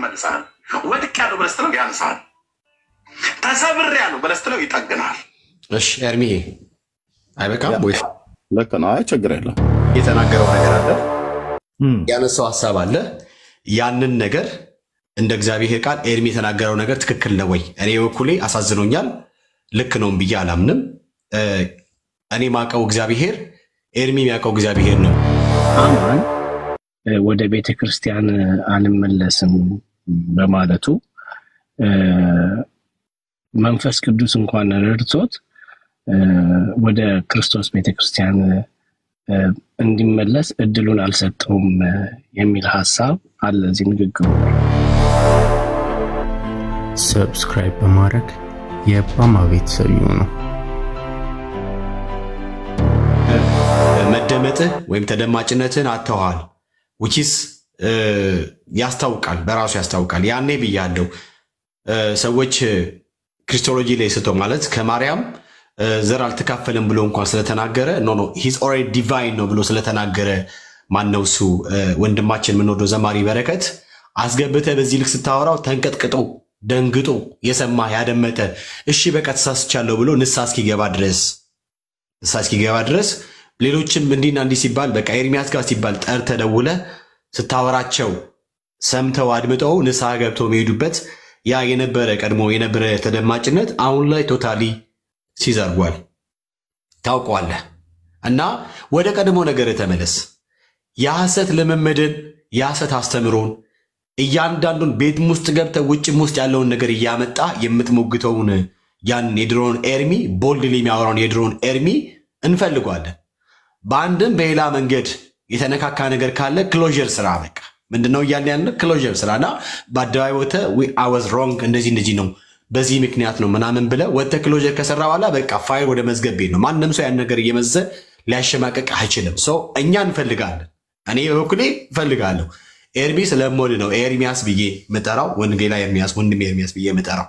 ይመልሳል። ወድቄያለሁ ብለህ ስትለው ያንሳል። ተሰብሬያለሁ ብለህ ስትለው ይጠግናል። እሺ ኤርሚዬ አይበቃም ወይ? ልክ ነው። አይ ችግር የለም። የተናገረው ነገር አለ፣ ያነሳው ሀሳብ አለ። ያንን ነገር እንደ እግዚአብሔር ቃል ኤርሚ የተናገረው ነገር ትክክል ነው ወይ? እኔ በኩሌ አሳዝኖኛል። ልክ ነውም ብዬ አላምንም። እ፣ እኔ ማቀው እግዚአብሔር ኤርሚ የሚያውቀው እግዚአብሔር ነው። አማን እ፣ ወደ ቤተ ክርስቲያን አልመለስም በማለቱ እ፣ መንፈስ ቅዱስ እንኳን ረድቶት እ፣ ወደ ክርስቶስ ቤተ ክርስቲያን እ፣ እንዲመለስ እድሉን አልሰጠውም እ፣ የሚል ሀሳብ አለ እዚህ ንግግሩ ላይ። ሰብስክራይብ በማድረግ የባማ ቤተሰብ ይሁኑ። መደመጥህ ወይም ተደማጭነትን አጥተዋል። ውቺስ ያስታውቃል፣ በራሱ ያስታውቃል። ያኔ ብያለሁ እ፣ ሰዎች ክሪስቶሎጂ ላይ ስቶ ማለት ከማርያም እ፣ ዘር አልተካፈልም ብሎ እንኳን ስለተናገረ ኖ ኖ ሂዝ ኦልሬዲ ዲቫይን ነው ብሎ ስለተናገረ ማነው እሱ እ፣ ወንድማችን የምንወደው ዘማሪ በረከት አስገብተህ በዚህ ልክ ስታወራው ተንቀጥቅጦ ደንግጦ የሰማ ያደመጠ እሺ በቃ ተሳስቻለሁ ብሎ ንሳ እስኪገባ ድረስ ንሳ እስኪገባ ድረስ ሌሎችም እንዲህና እንዲህ ሲባል በቃ ኤርሚያስ ጋር ሲባል ጠርተህ ደውለህ ስታወራቸው ሰምተው አድምጠው ንስሐ ገብተው የሚሄዱበት ያ የነበረ ቀድሞ የነበረ ተደማጭነት አሁን ላይ ቶታሊ ሲዘርጓል ታውቀዋለህ። እና ወደ ቀድሞ ነገር ተመለስ። የሐሰት ልምምድን የሐሰት አስተምሮን እያንዳንዱን ቤትም ውስጥ ገብተህ ውጭም ውስጥ ያለውን ነገር እያመጣ የምትሞግተውን ያን የድሮውን ኤርሚ ቦልድሊ የሚያወራውን የድሮውን ኤርሚ እንፈልጓለን። በአንድም በሌላ መንገድ የተነካካ ነገር ካለ ክሎዥር ስራ በቃ ምንድነው እያለ ያለ ክሎዥር ስራ እና በአደባባይ ወጥተህ አይ ዋዝ ሮንግ እንደዚህ እንደዚህ ነው በዚህ ምክንያት ነው ምናምን ብለህ ወጥተህ ክሎዥር ከሰራ በኋላ በቃ ፋይል ወደ መዝገብ ቤት ነው። ማንም ሰው ያን ነገር እየመዘ ሊያሸማቀቅ አይችልም። ሰው እኛ እንፈልጋለን። እኔ በበኩሌ እፈልጋለሁ። ኤርሚ ስለምወድ ነው ኤርሚያስ ብዬ ምጠራው፣ ወንጌላ ኤርሚያስ ወንድም ኤርሚያስ ብዬ ምጠራው።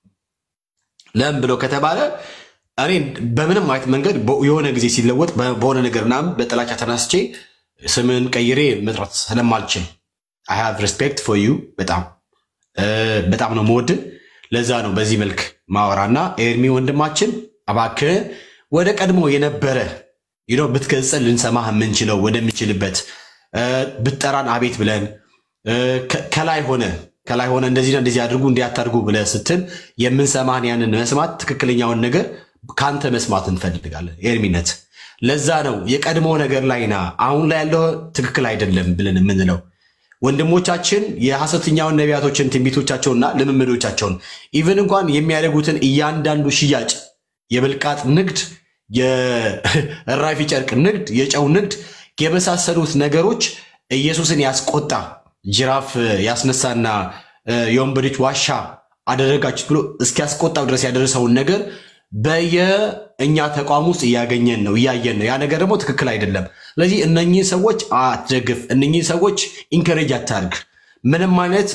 ለምን ብሎ ከተባለ እኔ በምንም አይነት መንገድ በ- የሆነ ጊዜ ሲለወጥ በ- በሆነ ነገር ምናምን በጥላቻ ተነስቼ ስምን ቀይሬ መጥራት ስለማልችል አይ ሃቭ ሪስፔክት ፎር ዩ በጣም እ፣ በጣም ነው መወድ። ለዛ ነው በዚህ መልክ ማወራና ኤርሚ ወንድማችን እባክህ ወደ ቀድሞ የነበረ ዩ ኖ ብትገጽን ልንሰማህ የምንችለው ወደምችልበት እ፣ ብትጠራን አቤት ብለን እ፣ ከ- ከላይ ሆነ ከላይ ሆነ እንደዚህ እንደዚህ አድርጉ እንዲያታርጉ ብለህ ስትል የምንሰማህን ያንን መስማት ትክክለኛውን ነገር ከአንተ መስማት እንፈልጋለን ኤርሚነት። ለዛ ነው የቀድሞ ነገር ላይ ና አሁን ላይ ያለው ትክክል አይደለም ብለን የምንለው። ወንድሞቻችን የሐሰተኛውን ነቢያቶችን ትንቢቶቻቸውና ልምምዶቻቸውን ኢቨን እንኳን የሚያደርጉትን እያንዳንዱ ሽያጭ የብልቃጥ ንግድ፣ የእራፊ ጨርቅ ንግድ፣ የጨው ንግድ የመሳሰሉት ነገሮች ኢየሱስን ያስቆጣ ጅራፍ ያስነሳና እ፣ የወንበዴዎች ዋሻ አደረጋችሁት ብሎ እስኪያስቆጣው ድረስ ያደረሰውን ነገር በየእኛ ተቋም ውስጥ እያገኘን ነው እያየን ነው። ያ ነገር ደግሞ ትክክል አይደለም። ስለዚህ እነኚህ ሰዎች አትደግፍ፣ እነኚህ ሰዎች ኢንከሬጅ አታርግ። ምንም አይነት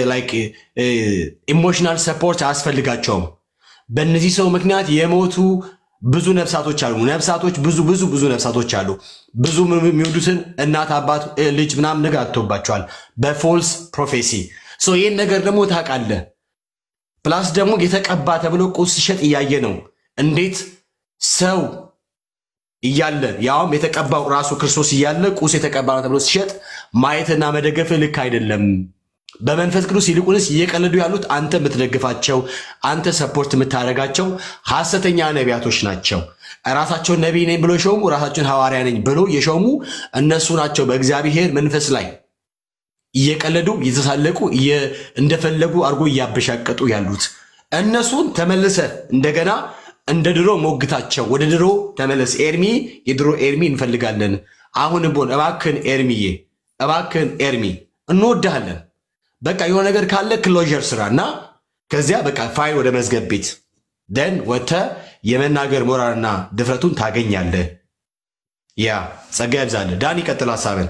ኢሞሽናል ሰፖርት አያስፈልጋቸውም። በእነዚህ ሰው ምክንያት የሞቱ ብዙ ነፍሳቶች አሉ። ነፍሳቶች ብዙ ብዙ ብዙ ነፍሳቶች አሉ። ብዙ የሚወዱትን እናት አባት እ፣ ልጅ ምናምን ነገር አጥቶባቸዋል በፎልስ ፕሮፌሲ። ሶ ይህን ነገር ደግሞ ታውቃለህ። ፕላስ ደግሞ የተቀባ ተብሎ ቁስ ሲሸጥ እያየ ነው። እንዴት ሰው እያለ ያውም የተቀባው ራሱ ክርስቶስ እያለ ቁስ የተቀባ ነው ተብሎ ሲሸጥ ማየትና መደገፍ ልክ አይደለም። በመንፈስ ቅዱስ ይልቁንስ እየቀለዱ ያሉት አንተ የምትደግፋቸው አንተ ሰፖርት የምታደርጋቸው ሐሰተኛ ነቢያቶች ናቸው። ራሳቸውን ነቢይ ነኝ ብሎ የሾሙ ራሳቸውን ሐዋርያ ነኝ ብሎ የሾሙ እነሱ ናቸው። በእግዚአብሔር መንፈስ ላይ እየቀለዱ እየተሳለቁ እየ- እንደፈለጉ አድርጎ እያበሻቀጡ ያሉት እነሱን ተመልሰ እንደገና እንደ ድሮ ሞግታቸው። ወደ ድሮ ተመለስ። ኤርሚ የድሮ ኤርሚ እንፈልጋለን። አሁን ቦን እባክን ኤርሚዬ፣ እባክን ኤርሚ እንወድሃለን። በቃ የሆነ ነገር ካለ ክሎዥር ስራ እና ከዚያ በቃ ፋይል ወደ መዝገብ ቤት ደን ወጥተህ የመናገር ሞራልና ድፍረቱን ታገኛለህ። ያ ጸጋ ያብዛልህ። ዳን ይቀጥል ሀሳብን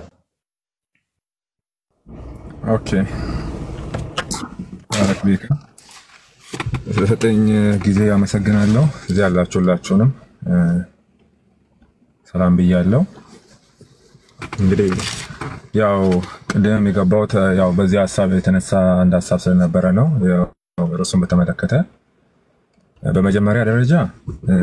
ኦኬ ባረክ ቤካ ስለሰጠኝ ጊዜ አመሰግናለሁ። እዚህ ያላችሁ ሁላችሁንም እ፣ ሰላም ብያለሁ። እንግዲህ ያው ቅድም የገባሁት ያው በዚህ ሀሳብ የተነሳ አንድ ሀሳብ ስለነበረ ነው። ያው ርዕሱን በተመለከተ በመጀመሪያ ደረጃ እ፣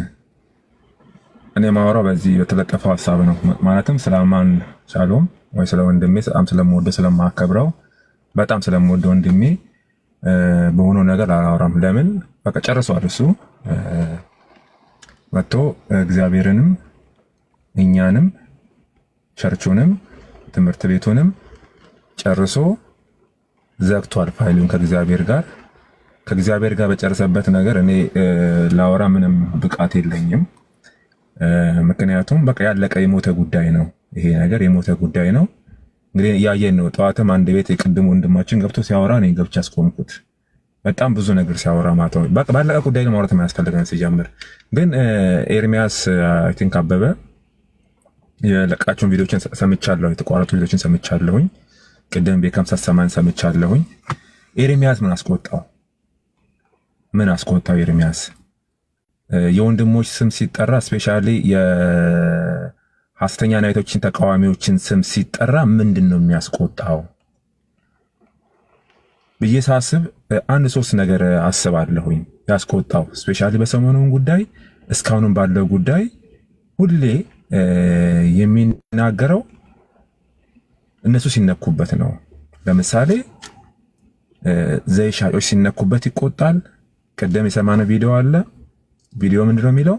እኔ ማወራው በዚህ በተለጠፈው ሀሳብ ነው። ማለትም ስለ አማን ሻሎም ወይ ስለ ወንድሜ በጣም ስለምወደው ስለማከብረው በጣም ስለምወደው ወንድሜ እ፣ በሆነው ነገር አላወራም። ለምን በቃ ጨርሷል እሱ እ፣ መጥቶ እግዚአብሔርንም እኛንም ቸርቹንም ትምህርት ቤቱንም ጨርሶ ዘግቷል ፋይሉን ከእግዚአብሔር ጋር ከእግዚአብሔር ጋር በጨረሰበት ነገር እኔ እ፣ ላወራ ምንም ብቃት የለኝም። እ፣ ምክንያቱም በቃ ያለቀ የሞተ ጉዳይ ነው። ይሄ ነገር የሞተ ጉዳይ ነው። እንግዲህ እያየን ነው። ጠዋትም አንድ ቤት የቅድሙ ወንድማችን ገብቶ ሲያወራ እኔ ገብቼ አስቆምኩት። በጣም ብዙ ነገር ሲያወራ ማለት ነው። በቃ ባለቀ ጉዳይ ነው ማውራት የማያስፈልገን ሲጀምር። ግን እ፣ ኤርሚያስ አይ ቲንክ አበበ የለቃቸውን ቪዲዮችን ሰምቻለሁ። የተቋረጡ ቪዲዮችን ሰምቻለሁኝ። ቅድም ቤካም ሳሰማን ሰምቻለሁኝ። ኤርሚያስ ምን አስቆጣው? ምን አስቆጣው ኤርሚያስ? እ፣ የወንድሞች ስም ሲጠራ ስፔሻሊ የሐሰተኛ ናይቶችን ተቃዋሚዎችን ስም ሲጠራ ምንድን ነው የሚያስቆጣው ብዬ ሳስብ እ፣ አንድ ሶስት ነገር አስባለሁኝ ያስቆጣው ስፔሻሊ በሰሞኑን ጉዳይ እስካሁንም ባለው ጉዳይ ሁሌ እ፣ የሚናገረው እነሱ ሲነኩበት ነው። ለምሳሌ እ፣ ዘይት ሻጮች ሲነኩበት ይቆጣል። ቅድም የሰማነው ቪዲዮ አለ። ቪዲዮ ምንድን ነው የሚለው?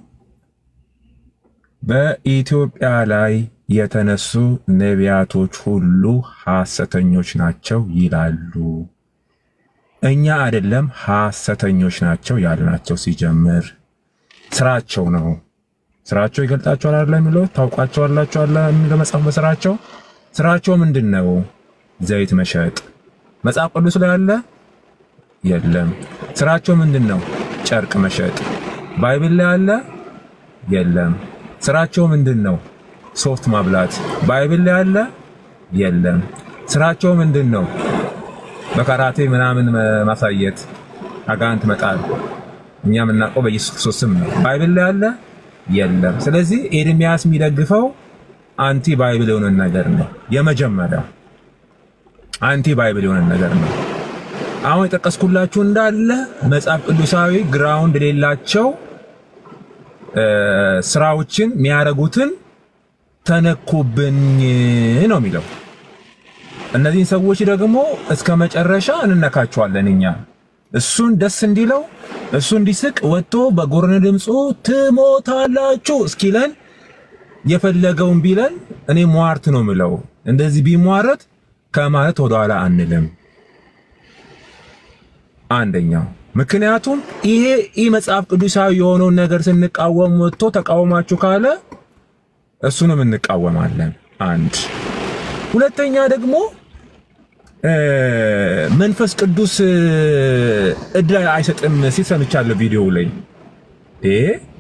በኢትዮጵያ ላይ የተነሱ ነቢያቶች ሁሉ ሐሰተኞች ናቸው ይላሉ። እኛ አይደለም ሐሰተኞች ናቸው ያልናቸው። ሲጀምር ስራቸው ነው። ስራቸው ይገልጣቸዋል አለ የሚለው ታውቋቸዋላችሁ አለ የሚለው መጽሐፍ በስራቸው ስራቸው ምንድን ነው? ዘይት መሸጥ መጽሐፍ ቅዱስ ላይ አለ የለም። ስራቸው ምንድን ነው? ጨርቅ መሸጥ ባይብል ላይ አለ የለም። ስራቸው ምንድን ነው? ሶፍት ማብላት ባይብል ላይ አለ የለም። ስራቸው ምንድን ነው? በካራቴ ምናምን መ- ማሳየት፣ አጋንንት መጣል እኛ የምናውቀው በኢየሱስ ክርስቶስ ስም ነው። ባይብል ላይ አለ የለም። ስለዚህ ኤርሚያስ የሚደግፈው አንቲ ባይብል የሆነ ነገር ነው። የመጀመሪያው አንቲ ባይብል የሆነ ነገር ነው። አሁን የጠቀስኩላችሁ እንዳለ መጽሐፍ ቅዱሳዊ ግራውንድ የሌላቸው እ፣ ስራዎችን የሚያደርጉትን ተነኩብኝ ነው የሚለው። እነዚህን ሰዎች ደግሞ እስከ መጨረሻ እንነካቸዋለን እኛ እሱን ደስ እንዲለው እሱ እንዲስቅ ወጥቶ በጎርነ ድምፁ ትሞታላችሁ እስኪለን የፈለገውን ቢለን እኔ ሟርት ነው ምለው። እንደዚህ ቢሟረት ከማለት ወደኋላ አንልም። አንደኛው ምክንያቱም ይሄ ይህ መጽሐፍ ቅዱሳዊ የሆነውን ነገር ስንቃወም ወጥቶ ተቃወማችሁ ካለ እሱንም እንቃወማለን። አንድ ሁለተኛ ደግሞ እ፣ መንፈስ ቅዱስ እ፣ እድል አይሰጥም ሲል ሰምቻለሁ ቪዲዮ ላይ እ፣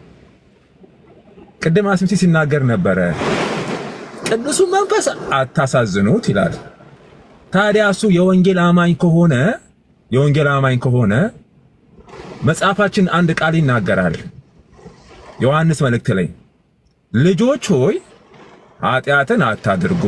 ቅድም አስምሲ ሲናገር ነበረ። ቅዱሱ መንፈስ አታሳዝኑት ይላል። ታዲያ እሱ የወንጌል አማኝ ከሆነ የወንጌል አማኝ ከሆነ መጽሐፋችን አንድ ቃል ይናገራል። ዮሐንስ መልእክት ላይ ልጆች ሆይ ኃጢአትን አታድርጉ፣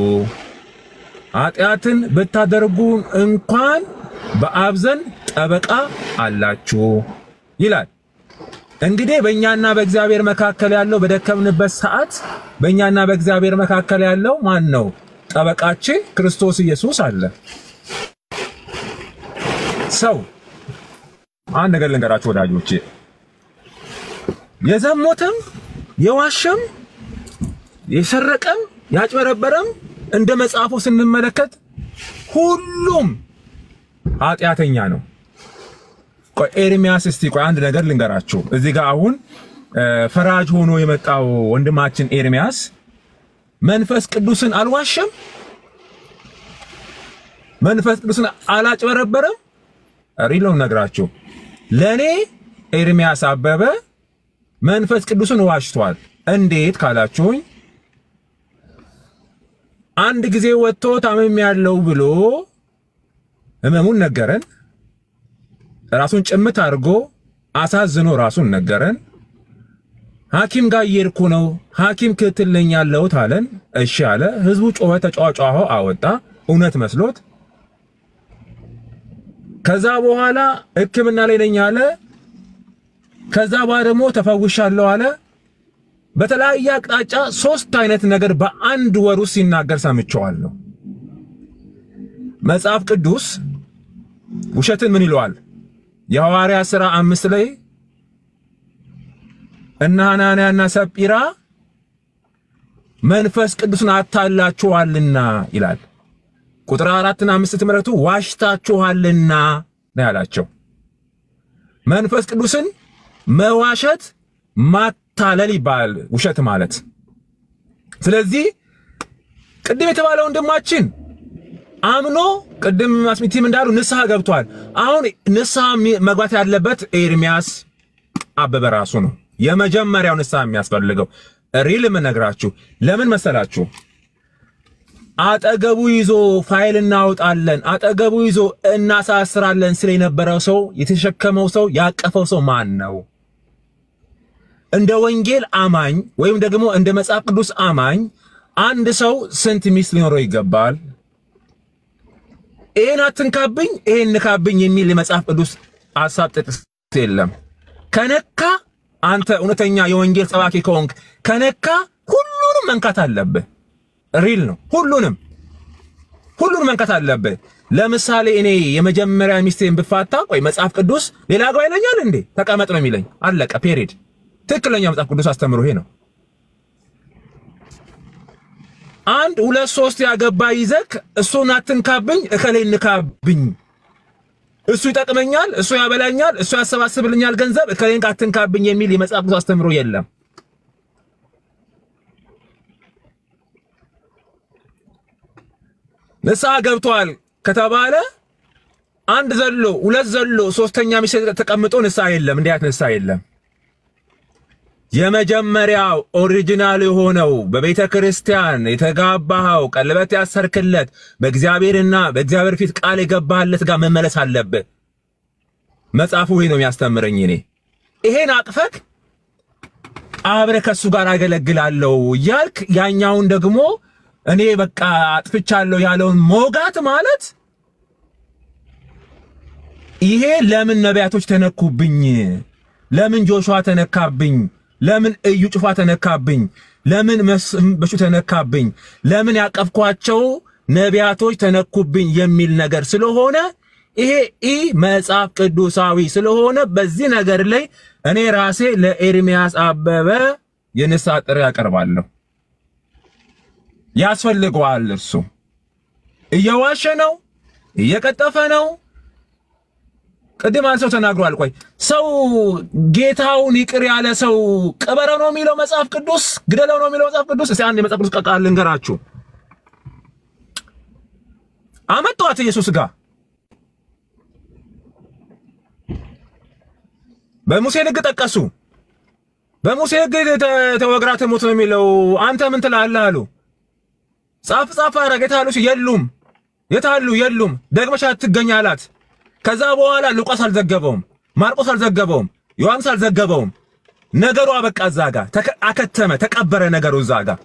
ኃጢአትን ብታደርጉ እንኳን በአብ ዘንድ ጠበቃ አላችሁ ይላል። እንግዲህ በእኛና በእግዚአብሔር መካከል ያለው በደከምንበት ሰዓት በእኛና በእግዚአብሔር መካከል ያለው ማን ነው? ጠበቃችን ክርስቶስ ኢየሱስ አለ። ሰው አንድ ነገር ልንገራችሁ ወዳጆቼ፣ የዘሞተም የዋሸም የሰረቀም ያጭበረበረም እንደ መጽሐፉ ስንመለከት ሁሉም ኃጢአተኛ ነው። ቆይ ኤርሚያስ እስቲ ቆይ አንድ ነገር ልንገራችሁ። እዚህ ጋር አሁን እ፣ ፈራጅ ሆኖ የመጣው ወንድማችን ኤርሚያስ መንፈስ ቅዱስን አልዋሸም፣ መንፈስ ቅዱስን አላጭበረበረም። ሪሎም ነግራችሁ ለእኔ ኤርሚያስ አበበ መንፈስ ቅዱስን ዋሽቷል። እንዴት ካላችሁኝ አንድ ጊዜ ወጥቶ ታመም ያለው ብሎ ህመሙን ነገረን። ራሱን ጭምት አድርጎ አሳዝኖ ራሱን ነገረን። ሐኪም ጋር እየሄድኩ ነው፣ ሐኪም ክትትል ነኝ ያለሁት አለን። እሺ አለ። ህዝቡ ጮኸ፣ ተጫጫኸ፣ አወጣ እውነት መስሎት። ከዛ በኋላ ሕክምና ላይ ነኝ አለ። ከዛ በኋላ ደግሞ ተፈውሻለሁ አለ። በተለያየ አቅጣጫ ሶስት አይነት ነገር በአንድ ወር ውስጥ ሲናገር ሰምቼዋለሁ። መጽሐፍ ቅዱስ ውሸትን ምን ይለዋል? የሐዋርያ ሥራ አምስት ላይ እነ ሐናንያና ሰጲራ መንፈስ ቅዱስን አታላችኋልና ይላል። ቁጥር አራትና አምስት ስትመለከቱ ዋሽታችኋልና ነው ያላቸው። መንፈስ ቅዱስን መዋሸት ማታለል ይባላል ውሸት ማለት። ስለዚህ ቅድም የተባለ ወንድማችን አምኖ ቅድም ማስሚቲም እንዳሉ ንስሐ ገብቷል። አሁን ንስሐ መግባት ያለበት ኤርሚያስ አበበ ራሱ ነው። የመጀመሪያው ንስሐ የሚያስፈልገው ሪል የምነግራችሁ ለምን መሰላችሁ? አጠገቡ ይዞ ፋይል እናወጣለን፣ አጠገቡ ይዞ እናሳስራለን ስለ የነበረው ሰው የተሸከመው ሰው ያቀፈው ሰው ማን ነው? እንደ ወንጌል አማኝ ወይም ደግሞ እንደ መጽሐፍ ቅዱስ አማኝ አንድ ሰው ስንት ሚስት ሊኖረው ይገባል? ይሄን አትንካብኝ፣ ይሄን ንካብኝ የሚል የመጽሐፍ ቅዱስ ሐሳብ ጥቅስ የለም። ከነካ አንተ እውነተኛ የወንጌል ሰባኪ ከሆንክ ከነካ ሁሉንም መንካት አለብህ። ሪል ነው። ሁሉንም ሁሉንም መንካት አለብህ። ለምሳሌ እኔ የመጀመሪያ ሚስቴን ብፋታ ቆይ መጽሐፍ ቅዱስ ሌላ አግባ ይለኛል እንዴ? ተቀመጥ ነው የሚለኝ። አለቀ። ፔሪድ። ትክክለኛ መጽሐፍ ቅዱስ አስተምሮ ይሄ ነው። አንድ ሁለት ሶስት ያገባ ይዘክ እሱን አትንካብኝ፣ እከሌ ንካብኝ እሱ ይጠቅመኛል፣ እሱ ያበላኛል፣ እሱ ያሰባስብልኛል ገንዘብ እከሌን አትንካብኝ የሚል የመጽሐፍ ቅዱስ አስተምሮ የለም። ንስሐ ገብቷል ከተባለ አንድ ዘሎ ሁለት ዘሎ ሶስተኛ ሚስት ተቀምጦ ንስሐ የለም። እንዲህ አይነት ንስሐ የለም። የመጀመሪያው ኦሪጂናል የሆነው በቤተ ክርስቲያን የተጋባኸው ቀለበት ያሰርክለት በእግዚአብሔርና በእግዚአብሔር ፊት ቃል የገባህለት ጋር መመለስ አለብህ። መጽሐፉ ይሄ ነው የሚያስተምረኝ። እኔ ይሄን አቅፈክ አብረህ ከሱ ጋር አገለግላለሁ እያልክ ያኛውን ደግሞ እኔ በቃ አጥፍቻለሁ ያለውን ሞጋት ማለት ይሄ ለምን ነቢያቶች ተነኩብኝ? ለምን ጆሹዋ ተነካብኝ? ለምን እዩ ጩፋ ተነካብኝ? ለምን በሹ ተነካብኝ? ለምን ያቀፍኳቸው ነቢያቶች ተነኩብኝ የሚል ነገር ስለሆነ ይሄ ኢ መጽሐፍ ቅዱሳዊ ስለሆነ በዚህ ነገር ላይ እኔ ራሴ ለኤርሚያስ አበበ የንስሐ ጥሪ ያቀርባለሁ። ያስፈልገዋል። እርሱ እየዋሸ ነው፣ እየቀጠፈ ነው። ቅድም አንድ ሰው ተናግሯል። ቆይ ሰው ጌታውን ይቅር ያለ ሰው ቅበረው ነው የሚለው መጽሐፍ ቅዱስ? ግደለው ነው የሚለው መጽሐፍ ቅዱስ? እስቲ አንድ የመጽሐፍ ቅዱስ ቃል ልንገራችሁ። አመጧት ኢየሱስ ጋር በሙሴ ሕግ ጠቀሱ። በሙሴ ሕግ ተወግራ ትሙት ነው የሚለው። አንተ ምን ትላለህ አሉ። ጻፍ ጻፍ አረግ የታሉ? የሉም። የታሉ? የሉም። ደግመሽ አትገኝ አላት። ከዛ በኋላ ሉቃስ አልዘገበውም፣ ማርቆስ አልዘገበውም፣ ዮሐንስ አልዘገበውም። ነገሩ አበቃ። እዛ ጋር አከተመ፣ ተቀበረ ነገሩ እዛ ጋር።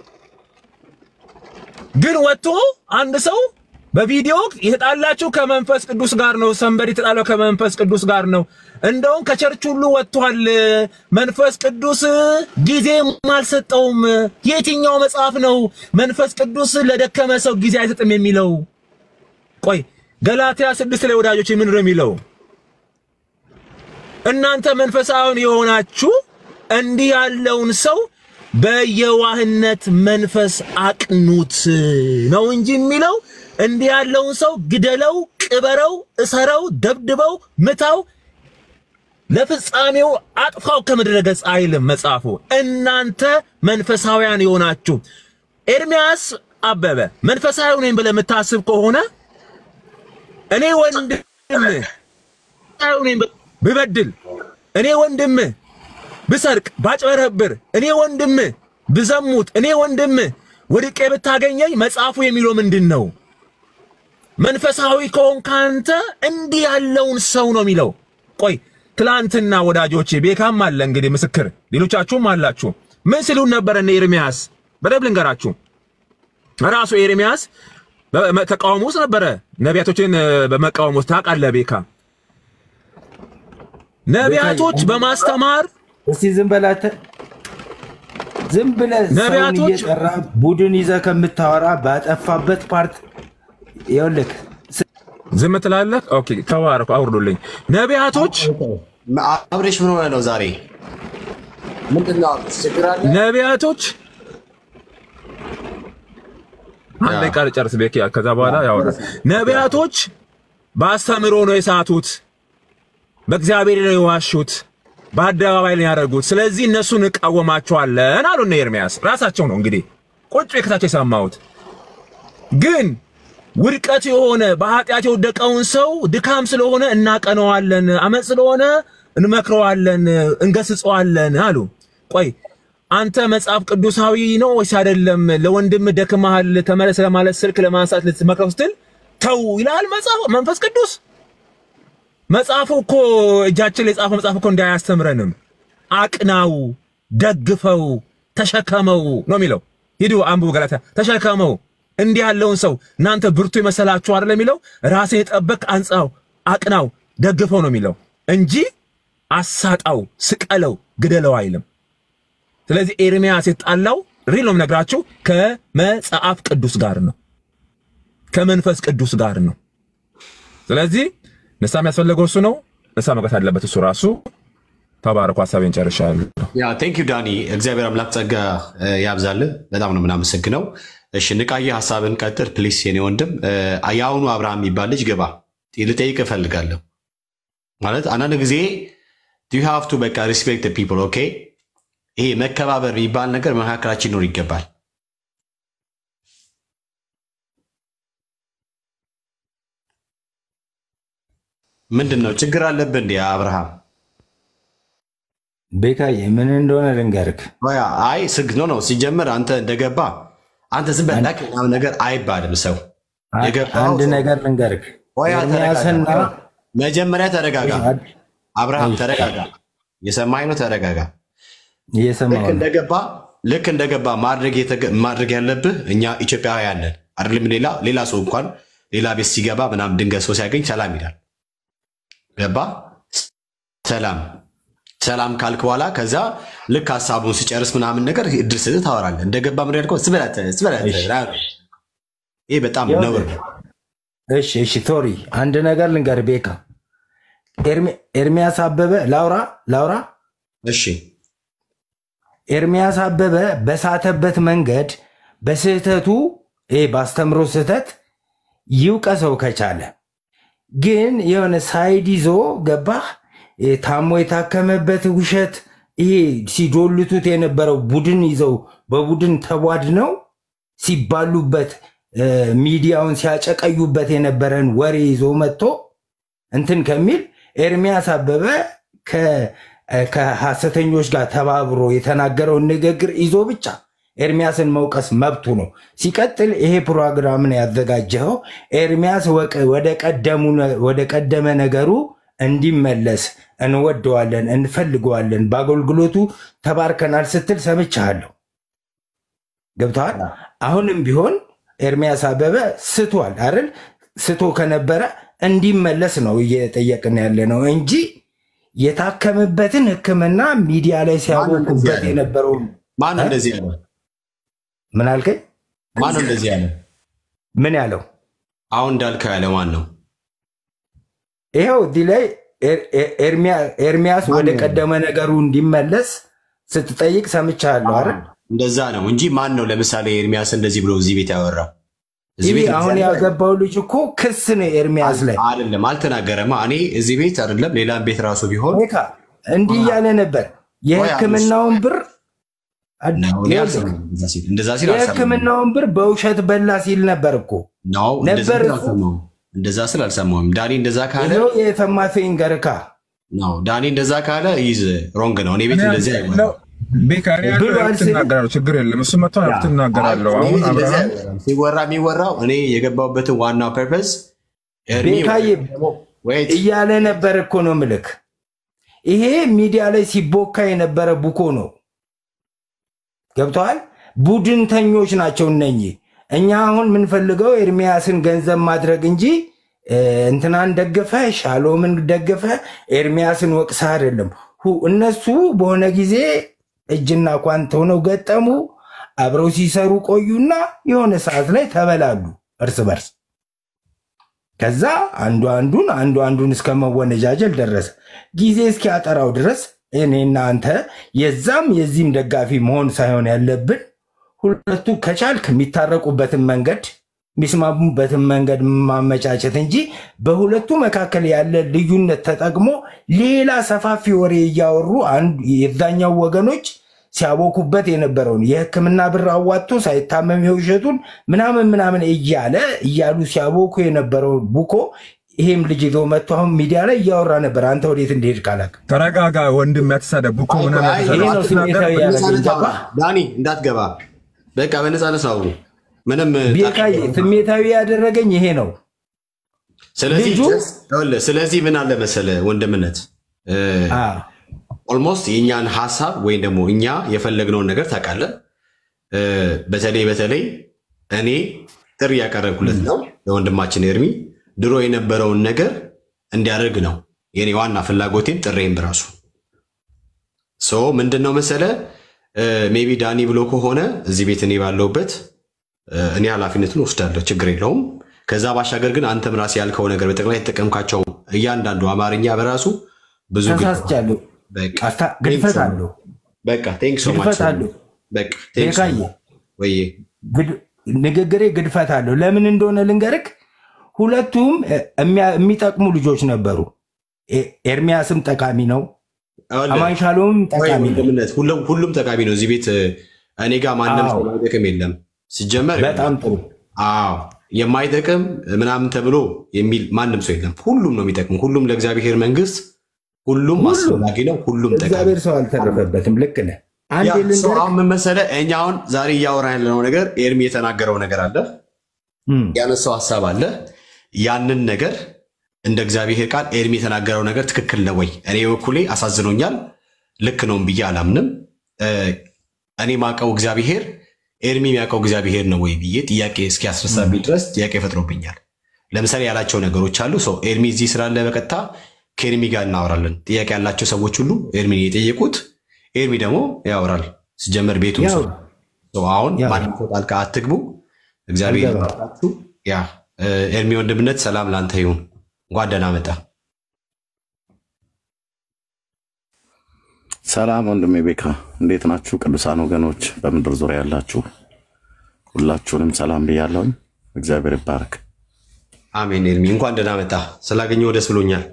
ግን ወጥቶ አንድ ሰው በቪዲዮ የተጣላችሁ ከመንፈስ ቅዱስ ጋር ነው፣ ሰንበድ የተጣለው ከመንፈስ ቅዱስ ጋር ነው። እንደውም ከቸርች ሁሉ ወጥቷል። መንፈስ ቅዱስ ጊዜም አልሰጠውም። የትኛው መጽሐፍ ነው መንፈስ ቅዱስ ለደከመ ሰው ጊዜ አይሰጥም የሚለው? ቆይ ገላትያ ስድስት ላይ ወዳጆች ምን ነው የሚለው? እናንተ መንፈሳዊን የሆናችሁ እንዲህ ያለውን ሰው በየዋህነት መንፈስ አቅኑት ነው እንጂ የሚለው እንዲህ ያለውን ሰው ግደለው፣ ቅበረው፣ እሰረው፣ ደብድበው፣ ምታው፣ ለፍጻሜው አጥፋው ከምድረ ገጽ አይልም መጽሐፉ። እናንተ መንፈሳውያን የሆናችሁ ኤርሚያስ አበበ መንፈሳዊ ነኝ ብለህ የምታስብ ከሆነ እኔ ወንድም ብበድል እኔ ወንድም ብሰርቅ ባጭበረብር እኔ ወንድም ብዘሙት እኔ ወንድም ወድቄ ብታገኘኝ መጽሐፉ የሚለው ምንድን ነው? መንፈሳዊ ከሆንክ አንተ እንዲህ ያለውን ሰው ነው የሚለው። ቆይ ትላንትና ወዳጆቼ ቤካም አለ እንግዲህ ምስክር፣ ሌሎቻችሁም አላችሁ። ምን ሲሉን ነበረ እነ ኤርሚያስ? በደንብ ልንገራችሁ። ራሱ ኤርሚያስ በ- ተቃውሞ ውስጥ ነበረ። ነቢያቶችን እ፣ በመቃወም ውስጥ ታውቃለህ ቤካ። ነቢያቶች በማስተማር እስቲ ዝም በላተ ዝም ብለህ ሰውን ነቢያቶች- እየጠራ ቡድን ይዘህ ከምታወራ ባጠፋበት ፓርት ይኸውልህ ዝም ትላለህ። ኦኬ ተባረኩ፣ አውርዱልኝ። ነቢያቶች አብሬሽ ምን ሆነ ነው ዛሬ? ምንድን ነው ችግር አለ? ነቢያቶች አንድ ደቂቃ ልጨርስ ቤኪ፣ ከዛ በኋላ ያወራል። ነቢያቶች በአስተምሮ ነው የሳቱት፣ በእግዚአብሔር ነው የዋሹት፣ በአደባባይ ነው ያደረጉት። ስለዚህ እነሱን እንቃወማቸዋለን አሉ እነ ኤርሚያስ። ራሳቸው ነው እንግዲህ ቁጭ ከታቸው የሰማሁት። ግን ውድቀት የሆነ በኃጢአት የወደቀውን ሰው ድካም ስለሆነ እናቀነዋለን፣ አመፅ ስለሆነ እንመክረዋለን፣ እንገስጸዋለን አሉ። ቆይ አንተ መጽሐፍ ቅዱሳዊ ነው ወይስ አይደለም? ለወንድም ደክመሃል ተመለስ ለማለት ስልክ ለማንሳት ልትመክረው ስትል ተው ይላል መጽሐፍ መንፈስ ቅዱስ። መጽሐፉ እኮ እጃችን ላይ የጻፈው መጽሐፍ እኮ እንዳያስተምረንም አቅናው፣ ደግፈው፣ ተሸከመው ነው የሚለው። ሂዱ አንብቡ ገላትያ። ተሸከመው እንዲህ ያለውን ሰው እናንተ ብርቱ የመሰላችሁ አይደል የሚለው። ራስን የጠበቅ አንጻው፣ አቅናው፣ ደግፈው ነው የሚለው እንጂ አሳጣው፣ ስቀለው፣ ግደለው አይልም። ስለዚህ ኤርሚያስ የተጣላው ሪል ነው የምነግራችሁ ከመጽሐፍ ቅዱስ ጋር ነው፣ ከመንፈስ ቅዱስ ጋር ነው። ስለዚህ ንስሐ የሚያስፈልገው እሱ ነው። ንስሐ መግባት አለበት እሱ ራሱ። ተባረኩ። ሀሳቤን ጨርሻለሁ። ያ ቴንክ ዩ ዳኒ፣ እግዚአብሔር አምላክ ጸጋ እ፣ ያብዛልህ። በጣም ነው የምናመሰግነው። እሺ ንቃየ ሀሳብን ቀጥል ፕሊስ፣ የኔ ወንድም። እ፣ የአሁኑ አብርሃም የሚባል ልጅ ግባ፣ ልጠይቅ እፈልጋለሁ። ማለት አንዳንድ ጊዜ ዩ ሃቭ ቱ በቃ ሪስፔክት ፒፕል ኦኬ። ይሄ መከባበር የሚባል ነገር መካከላችን ሊኖር ይገባል። ምንድን ነው ችግር አለብህ እንዴ አብርሃም? ቤካዬ ምን እንደሆነ ልንገርክ። ያ አይ ስግ ነው ነው ሲጀምር አንተ እንደገባ አንተ ዝም በላ ምናምን ነገር አይባልም። ሰው የገባው አንድ ሰው- ነገር ልንገርክ። ሆያ ኤርሚያስና ተረጋጋ። መጀመሪያ ተረጋጋ። አብርሃም ተረጋጋ። የሰማኝ ነው ተረጋጋ። ልክ እየሰማሁ ነው። እንደገባ ልክ እንደገባ ማድረግ የተገ- ማድረግ ያለብህ እኛ ኢትዮጵያውያን ነን አይደለም። ሌላ ሌላ ሰው እንኳን ሌላ ቤት ሲገባ ምናምን ድንገት ሰው ሲያገኝ ሰላም ይላል። ገባ ሰላም ሰላም ካልክ በኋላ ከዛ ልክ ሀሳቡን ሲጨርስ ምናምን ነገር እድል ስጥ ታወራለህ። እንደገባ ምን ያልከው ስበላት ስበላት። ይህ በጣም ነውር ነው። እሺ እሺ፣ ሶሪ አንድ ነገር ልንገር ቤካ። ኤርሚ- ኤርሚያስ አበበ ላውራ ላውራ እሺ ኤርሚያስ አበበ በሳተበት መንገድ በስህተቱ ይሄ በአስተምሮ ስህተት ይውቀሰው ከቻለ ግን የሆነ ሳይድ ይዞ ገባህ ይሄ ታሞ የታከመበት ውሸት ይሄ ሲዶልቱት የነበረው ቡድን ይዘው በቡድን ተቧድ ነው ሲባሉበት እ፣ ሚዲያውን ሲያጨቀዩበት የነበረን ወሬ ይዞ መጥቶ እንትን ከሚል ኤርሚያስ አበበ ከ- ከሐሰተኞች ጋር ተባብሮ የተናገረውን ንግግር ይዞ ብቻ ኤርሚያስን መውቀስ መብቱ ነው። ሲቀጥል ይሄ ፕሮግራምን ያዘጋጀኸው ኤርሚያስ ወቀ- ወደ ቀደሙ ነ- ወደ ቀደመ ነገሩ እንዲመለስ እንወደዋለን፣ እንፈልገዋለን፣ በአገልግሎቱ ተባርከናል ስትል ሰምቻለሁ። ገብተዋል። አሁንም ቢሆን ኤርሚያስ አበበ ስቷል አይደል? ስቶ ከነበረ እንዲመለስ ነው እየጠየቅን ያለ ነው እንጂ የታከምበትን ሕክምና ሚዲያ ላይ ሲያወቁበት የነበረውን ማን ነው እንደዚህ ያለ? ምን አልከኝ? ማን ነው እንደዚህ ያለ? ምን ያለው አሁን እንዳልከው ያለ ማን ነው? ይኸው እዚህ ላይ ኤር- ኤር- ኤርሚያ- ኤርሚያስ ወደ ቀደመ ነገሩ እንዲመለስ ስትጠይቅ ሰምቻለሁ አይደል? እንደዛ ነው እንጂ ማን ነው ለምሳሌ ኤርሚያስ እንደዚህ ብሎ እዚህ ቤት ያወራው? እዚህ ይህ ቤት አሁን ያገባው ልጅ እኮ ክስ ነው ኤርሚያስ ላይ አይደለም፣ አልተናገረማ። እኔ እዚህ ቤት አይደለም ሌላም ቤት ራሱ ቢሆን ቤካ እንዲህ እያለ ነበር የህክምናውን ብር ነው እኔ አልሰማሁም። እንደዛ ሲል- እንደዛ ሲል አልሰማሁም። የህክምናውን ብር በውሸት በላ ሲል ነበር እኮ ነው እንደዛ ነበር ሲል እኮ። አልሰማሁም። እንደዛ ስል አልሰማሁም። ዳኒ እንደዛ ካለ ይኸው የሰማኸኝ ገርካ ነው ዳኒ እንደዛ ካለ ይዝ ሮንግ ነው። እኔ ቤት እንደዚህ አይሆንም። ቤካሪ ብሎ አልስልም። ትናገራለሁ፣ ችግር የለም። እሱ መጥቶ ትናገራለሁ። እኔ አሁን ቤት እንደዚህ አብርሃም አይሆንም። ሲወራ የሚወራው እኔ የገባሁበትን ዋናው ፐርፐዝ ቤካዬ ወይት እያለ ነበር እኮ ነው ምልክ ይሄ ሚዲያ ላይ ሲቦካ የነበረ ቡኮ ነው። ገብተዋል። ቡድንተኞች ናቸው እነኚህ። እኛ አሁን የምንፈልገው ኤርሚያስን ገንዘብ ማድረግ እንጂ እ፣ እንትናን ደግፈ ሻሎምን ደግፈ ኤርሚያስን ወቅሳ አይደለም። ሁ- እነሱ በሆነ ጊዜ እጅና ኳንት ሆነው ገጠሙ። አብረው ሲሰሩ ቆዩና የሆነ ሰዓት ላይ ተበላሉ እርስ በርስ። ከዛ አንዱ አንዱን አንዱ አንዱን እስከ መወነጃጀል ደረሰ። ጊዜ እስኪያጠራው ድረስ እኔና አንተ የዛም የዚህም ደጋፊ መሆን ሳይሆን ያለብን ሁለቱ ከቻልክ የሚታረቁበትን መንገድ የሚስማሙበትን መንገድ ማመቻቸት እንጂ በሁለቱ መካከል ያለ ልዩነት ተጠቅሞ ሌላ ሰፋፊ ወሬ እያወሩ አንዱ የዛኛው ወገኖች ሲያቦኩበት የነበረውን የሕክምና ብር አዋጥቶ ሳይታመም የውሸቱን ምናምን ምናምን እያለ እያሉ ሲያቦኩ የነበረውን ቡኮ ይሄም ልጅ ይዞ መጥቶ አሁን ሚዲያ ላይ እያወራ ነበር። አንተ ወዴት እንደሄድ ካላክ ተረጋጋ ወንድም፣ ያተሳደብ እኮ አይ፣ ምናምን አይ፣ ይሄ ነው ያተሳደብ ስሜታዊ አትናገር። በነፃነት ያደረገኝ። አውራ። ዳኒ እንዳትገባ በቃ በነፃነት አውሩ። ምንም ቤካዬ ስሜታዊ ያደረገኝ ይሄ ነው። ስለዚህ ልጁ- ይኸውልህ፣ ስለዚህ ምን አለ መሰለ ወንድምነት አ፣ ኦልሞስት የእኛን ሀሳብ ወይም ደግሞ እኛ የፈለግነውን ነገር ታውቃለህ። እ፣ በተለይ በተለይ እኔ ጥሪ ያቀረብኩለት ነው ለወንድማችን ኤርሚ ድሮ የነበረውን ነገር እንዲያደርግ ነው የኔ ዋና ፍላጎቴም ጥሬም በራሱ ሶ ምንድን ነው መሰለ ሜቢ ዳኒ ብሎ ከሆነ እዚህ ቤት እኔ ባለሁበት እ፣ እኔ ኃላፊነቱን ወስዳለሁ፣ ችግር የለውም። ከዛ ባሻገር ግን አንተም ራስህ ያልከው ነገር በጠቅላይ የተጠቀምካቸው እያንዳንዱ አማርኛ በራሱ ብዙ ግድ- ተሳስቻለሁ። በቃ አስታ- ግድፈት አለው። በቃ ቴንክ ሶ ግድፈት ማች አለው። በቃ ቴንክ ሶ ቤካዬ ወይ ግድ- ንግግሬ ግድፈት አለው። ለምን እንደሆነ ልንገርክ። ሁለቱም እ፣ የሚያ- የሚጠቅሙ ልጆች ነበሩ። ኤ- ኤርሚያስም ጠቃሚ ነው። አማን ሻሎም ጠቃሚ ነው። ወንድምነት ሁሉም ሁሉም ጠቃሚ ነው። እዚህ ቤት እ፣ እኔ ጋር ማንም አዎ። ሰው የማይጠቅም የለም። ሲጀመር በጣም ጥሩ። አዎ የማይጠቅም ምናምን ተብሎ የሚል ማንም ሰው የለም። ሁሉም ነው የሚጠቅም። ሁሉም ለእግዚአብሔር መንግስት ሁሉም ሁሉም። አስፈላጊ ነው። ሁሉም ጠቃሚ እግዚአብሔር ሰው አልተረፈበትም። ልክ ነህ። አንድ ያ ሰው ልንገርህ። አሁን ምን መሰለህ፣ እኛ አሁን ዛሬ እያወራ ያለነው ነገር ኤርሚ የተናገረው ነገር አለ፣ እም፣ ያነሳው ሀሳብ አለ። ያንን ነገር እንደ እግዚአብሔር ቃል ኤርሚ የተናገረው ነገር ትክክል ነው ወይ? እኔ በኩሌ አሳዝኖኛል። ልክ ነውም ብዬ አላምንም። እ፣ እኔ ማቀው እግዚአብሔር ኤርሚ የሚያውቀው እግዚአብሔር ነው ወይ ብዬ ጥያቄ እስኪያስነሳብኝ ድረስ ጥያቄ ፈጥሮብኛል። ለምሳሌ ያላቸው ነገሮች አሉ። ሰው ኤርሚ እዚህ ስላለ በቀጥታ ከኤርሚ ጋር እናወራለን። ጥያቄ ያላቸው ሰዎች ሁሉ ኤርሚን የጠየቁት ኤርሚ ደግሞ ያወራል። ሲጀመር ቤቱ ያው ሰው አሁን ያው። ማንም ሰው ጣልቃ አትግቡ። እግዚአብሔር አልገባም። ይባርካችሁ። ያ እ፣ ኤርሚ ወንድምነት ሰላም ላንተ ይሁን። እንኳን ደህና መጣ። ሰላም ወንድሜ ቤካ፣ እንዴት ናችሁ? ቅዱሳን ወገኖች በምድር ዙሪያ ያላችሁ ሁላችሁንም ሰላም ብያለሁኝ። እግዚአብሔር ይባረክ። አሜን። ኤርሚ እንኳን ደህና መጣ። ስላገኘሁ ደስ ብሎኛል።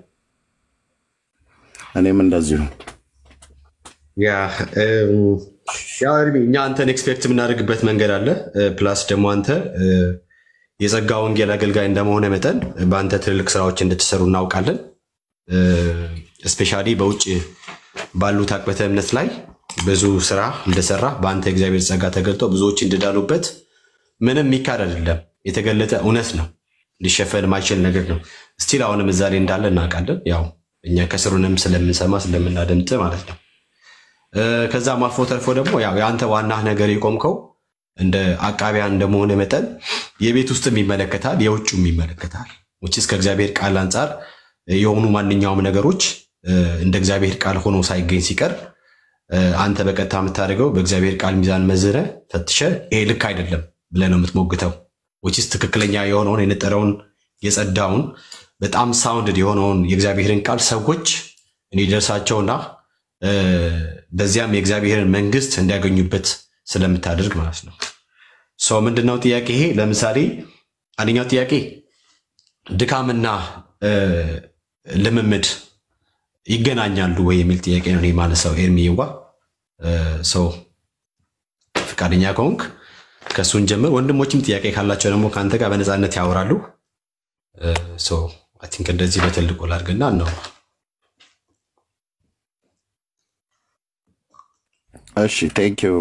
እኔም እንደዚሁ ያ እም፣ ያው ኤርሚ እኛ አንተን ኤክስፔክት የምናደርግበት መንገድ አለ። እ፣ ፕላስ ደግሞ አንተ እ፣ የጸጋ ወንጌል አገልጋይ እንደመሆነ መጠን በአንተ ትልልቅ ስራዎች እንድትሰሩ እናውቃለን። እስፔሻሊ በውጭ ባሉት አቅበተ እምነት ላይ ብዙ ስራ እንደሰራ በአንተ እግዚአብሔር ጸጋ ተገልጦ ብዙዎች እንድዳሉበት ምንም የሚካድ አይደለም። የተገለጠ እውነት ነው። ሊሸፈን ማይችል ነገር ነው። ስቲል አሁንም እዛ ላይ እንዳለ እናውቃለን። ያው እኛ ከስሩንም ስለምንሰማ ስለምናደምጥ ማለት ነው። እ፣ ከዛም አልፎ ተርፎ ደግሞ ያው የአንተ ዋና ነገር የቆምከው እንደ አቃቢያን እንደመሆነ መጠን የቤት ውስጥም ይመለከታል፣ የውጭም ይመለከታል። ውጭስ ከእግዚአብሔር ቃል አንጻር የሆኑ ማንኛውም ነገሮች እ፣ እንደ እግዚአብሔር ቃል ሆኖ ሳይገኝ ሲቀር እ፣ አንተ በቀጥታ የምታደርገው በእግዚአብሔር ቃል ሚዛን መዝነ ፈትሸ ይሄ ልክ አይደለም ብለህ ነው የምትሞግተው። ውጭስ ትክክለኛ የሆነውን የነጠረውን የጸዳውን በጣም ሳውንድድ የሆነውን የእግዚአብሔርን ቃል ሰዎች እንዲደርሳቸውና እ፣ በዚያም የእግዚአብሔርን መንግስት እንዲያገኙበት ስለምታደርግ ማለት ነው። ሰው ምንድነው ጥያቄ ይሄ? ለምሳሌ አንደኛው ጥያቄ ድካምና እ፣ ልምምድ ይገናኛሉ ወይ የሚል ጥያቄ ነው እኔ ማነሳው። ኤርሚዋ ሰው ፈቃደኛ ከሆንክ ከእሱን ጀምር። ወንድሞችም ጥያቄ ካላቸው ደግሞ ከአንተ ጋር በነፃነት ያወራሉ። አይ ቲንክ እንደዚህ በትልቁ ላድርግና ነው እሺ ቴንኪው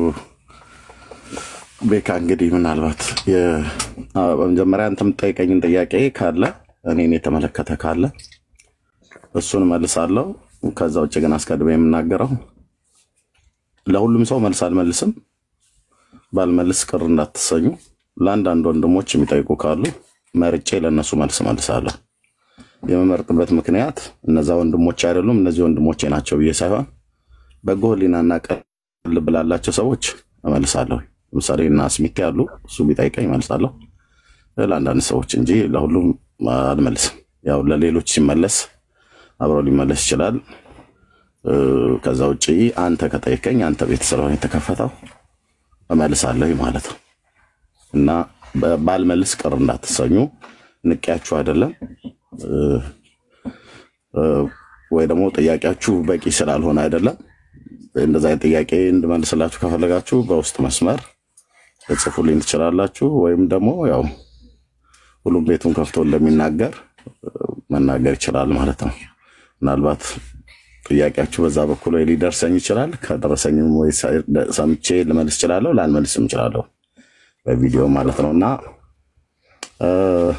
ቤካ። እንግዲህ ምናልባት የ- አ፣ በመጀመሪያ አንተ የምትጠይቀኝን ጥያቄ ካለ እኔን የተመለከተ ካለ እሱን መልሳለሁ። ከዛ ውጭ ግን አስቀድሜ የምናገረው ለሁሉም ሰው መልስ አልመልስም። ባልመልስ ቅር እንዳትሰኙ። ለአንዳንድ ወንድሞች የሚጠይቁ ካሉ መርጬ ለእነሱ መልስ መልሳለሁ። የምመርጥበት ምክንያት እነዛ ወንድሞች አይደሉም እነዚህ ወንድሞቼ ናቸው ብዬ ሳይሆን በጎ ሕሊናና ቅን ልብ ላላቸው ሰዎች እመልሳለሁ። ለምሳሌ እና ስሚቴ ያሉ እሱ ቢጠይቀኝ እመልሳለሁ ለአንዳንድ ሰዎች እንጂ ለሁሉም አልመልስም። ያው ለሌሎች ሲመለስ አብረው ሊመለስ ይችላል። እ፣ ከዛ ውጭ አንተ ከጠየቀኝ አንተ ቤት ስለሆነ የተከፈተው እመልሳለሁ ማለት ነው እና በ- ባልመልስ ቅር እንዳትሰኙ። ንቄያችሁ አይደለም እ፣ እ፣ ወይ ደግሞ ጥያቄያችሁ በቂ ስላልሆነ አይደለም። እንደዛ አይነት ጥያቄ እንድመልስላችሁ ከፈለጋችሁ በውስጥ መስመር ልጽፉልኝ ትችላላችሁ። ወይም ደግሞ ያው ሁሉም ቤቱን ከፍቶ እንደሚናገር እ፣ መናገር ይችላል ማለት ነው። ምናልባት ጥያቄያችሁ በዛ በኩል ወይ ሊደርሰኝ ይችላል። ከደረሰኝም ወይ ሳይ- ሰምቼ ልመልስ እችላለሁ፣ ላልመልስም እችላለሁ በቪዲዮ ማለት ነው እና እ፣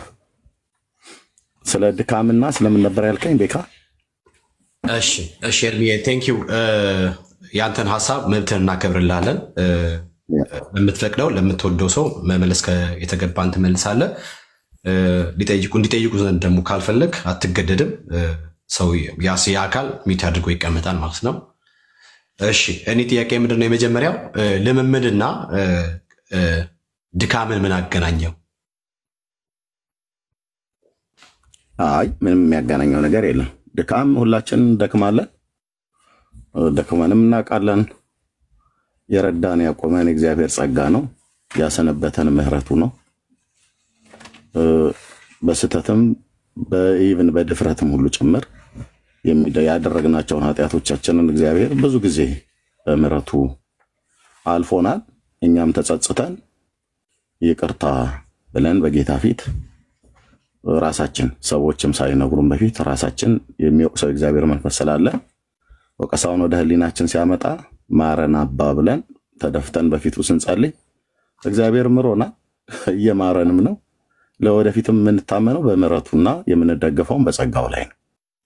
ስለ ድካምና ስለምን ነበር ያልከኝ ቤካ? እሺ እሺ ኤርሚዬ ቴንክ ዩ ያንተን ሀሳብ መብትህን እናከብርልሃለን። እ፣ ለምትፈቅደው ለምትወደው ሰው መመለስ ከ- የተገባን ትመልሳለህ። እ፣ ሊጠይቁ እንዲጠይቁ ዘንድ ደግሞ ካልፈለግ አትገደድም። እ፣ ሰው ያስ የአካል ሚት አድርጎ ይቀመጣል ማለት ነው። እሺ እኔ ጥያቄ ምንድን ነው? የመጀመሪያው እ፣ ልምምድና እ፣ እ፣ ድካምን ምን አገናኘው? አይ ምንም የሚያገናኘው ነገር የለም። ድካም ሁላችን እንደክማለን፣ ደክመንም እናውቃለን። የረዳን ያቆመን የእግዚአብሔር ጸጋ ነው፣ ያሰነበተን ምሕረቱ ነው። እ፣ በስህተትም በኢቭን በድፍረትም ሁሉ ጭምር የሚደ- ያደረግናቸውን ኃጢአቶቻችንን እግዚአብሔር ብዙ ጊዜ በምሕረቱ አልፎናል። እኛም ተጸጽተን ይቅርታ ብለን በጌታ ፊት ራሳችን ሰዎችም ሳይነግሩን በፊት ራሳችን የሚወቅሰው እግዚአብሔር መንፈስ ስላለ ወቀሳውን ወደ ሕሊናችን ሲያመጣ ማረን አባ ብለን ተደፍተን በፊቱ ስንጸልይ እግዚአብሔር ምሮናል፣ እየማረንም ነው። ለወደፊትም የምንታመነው በምሕረቱና የምንደገፈውን በጸጋው ላይ ነው።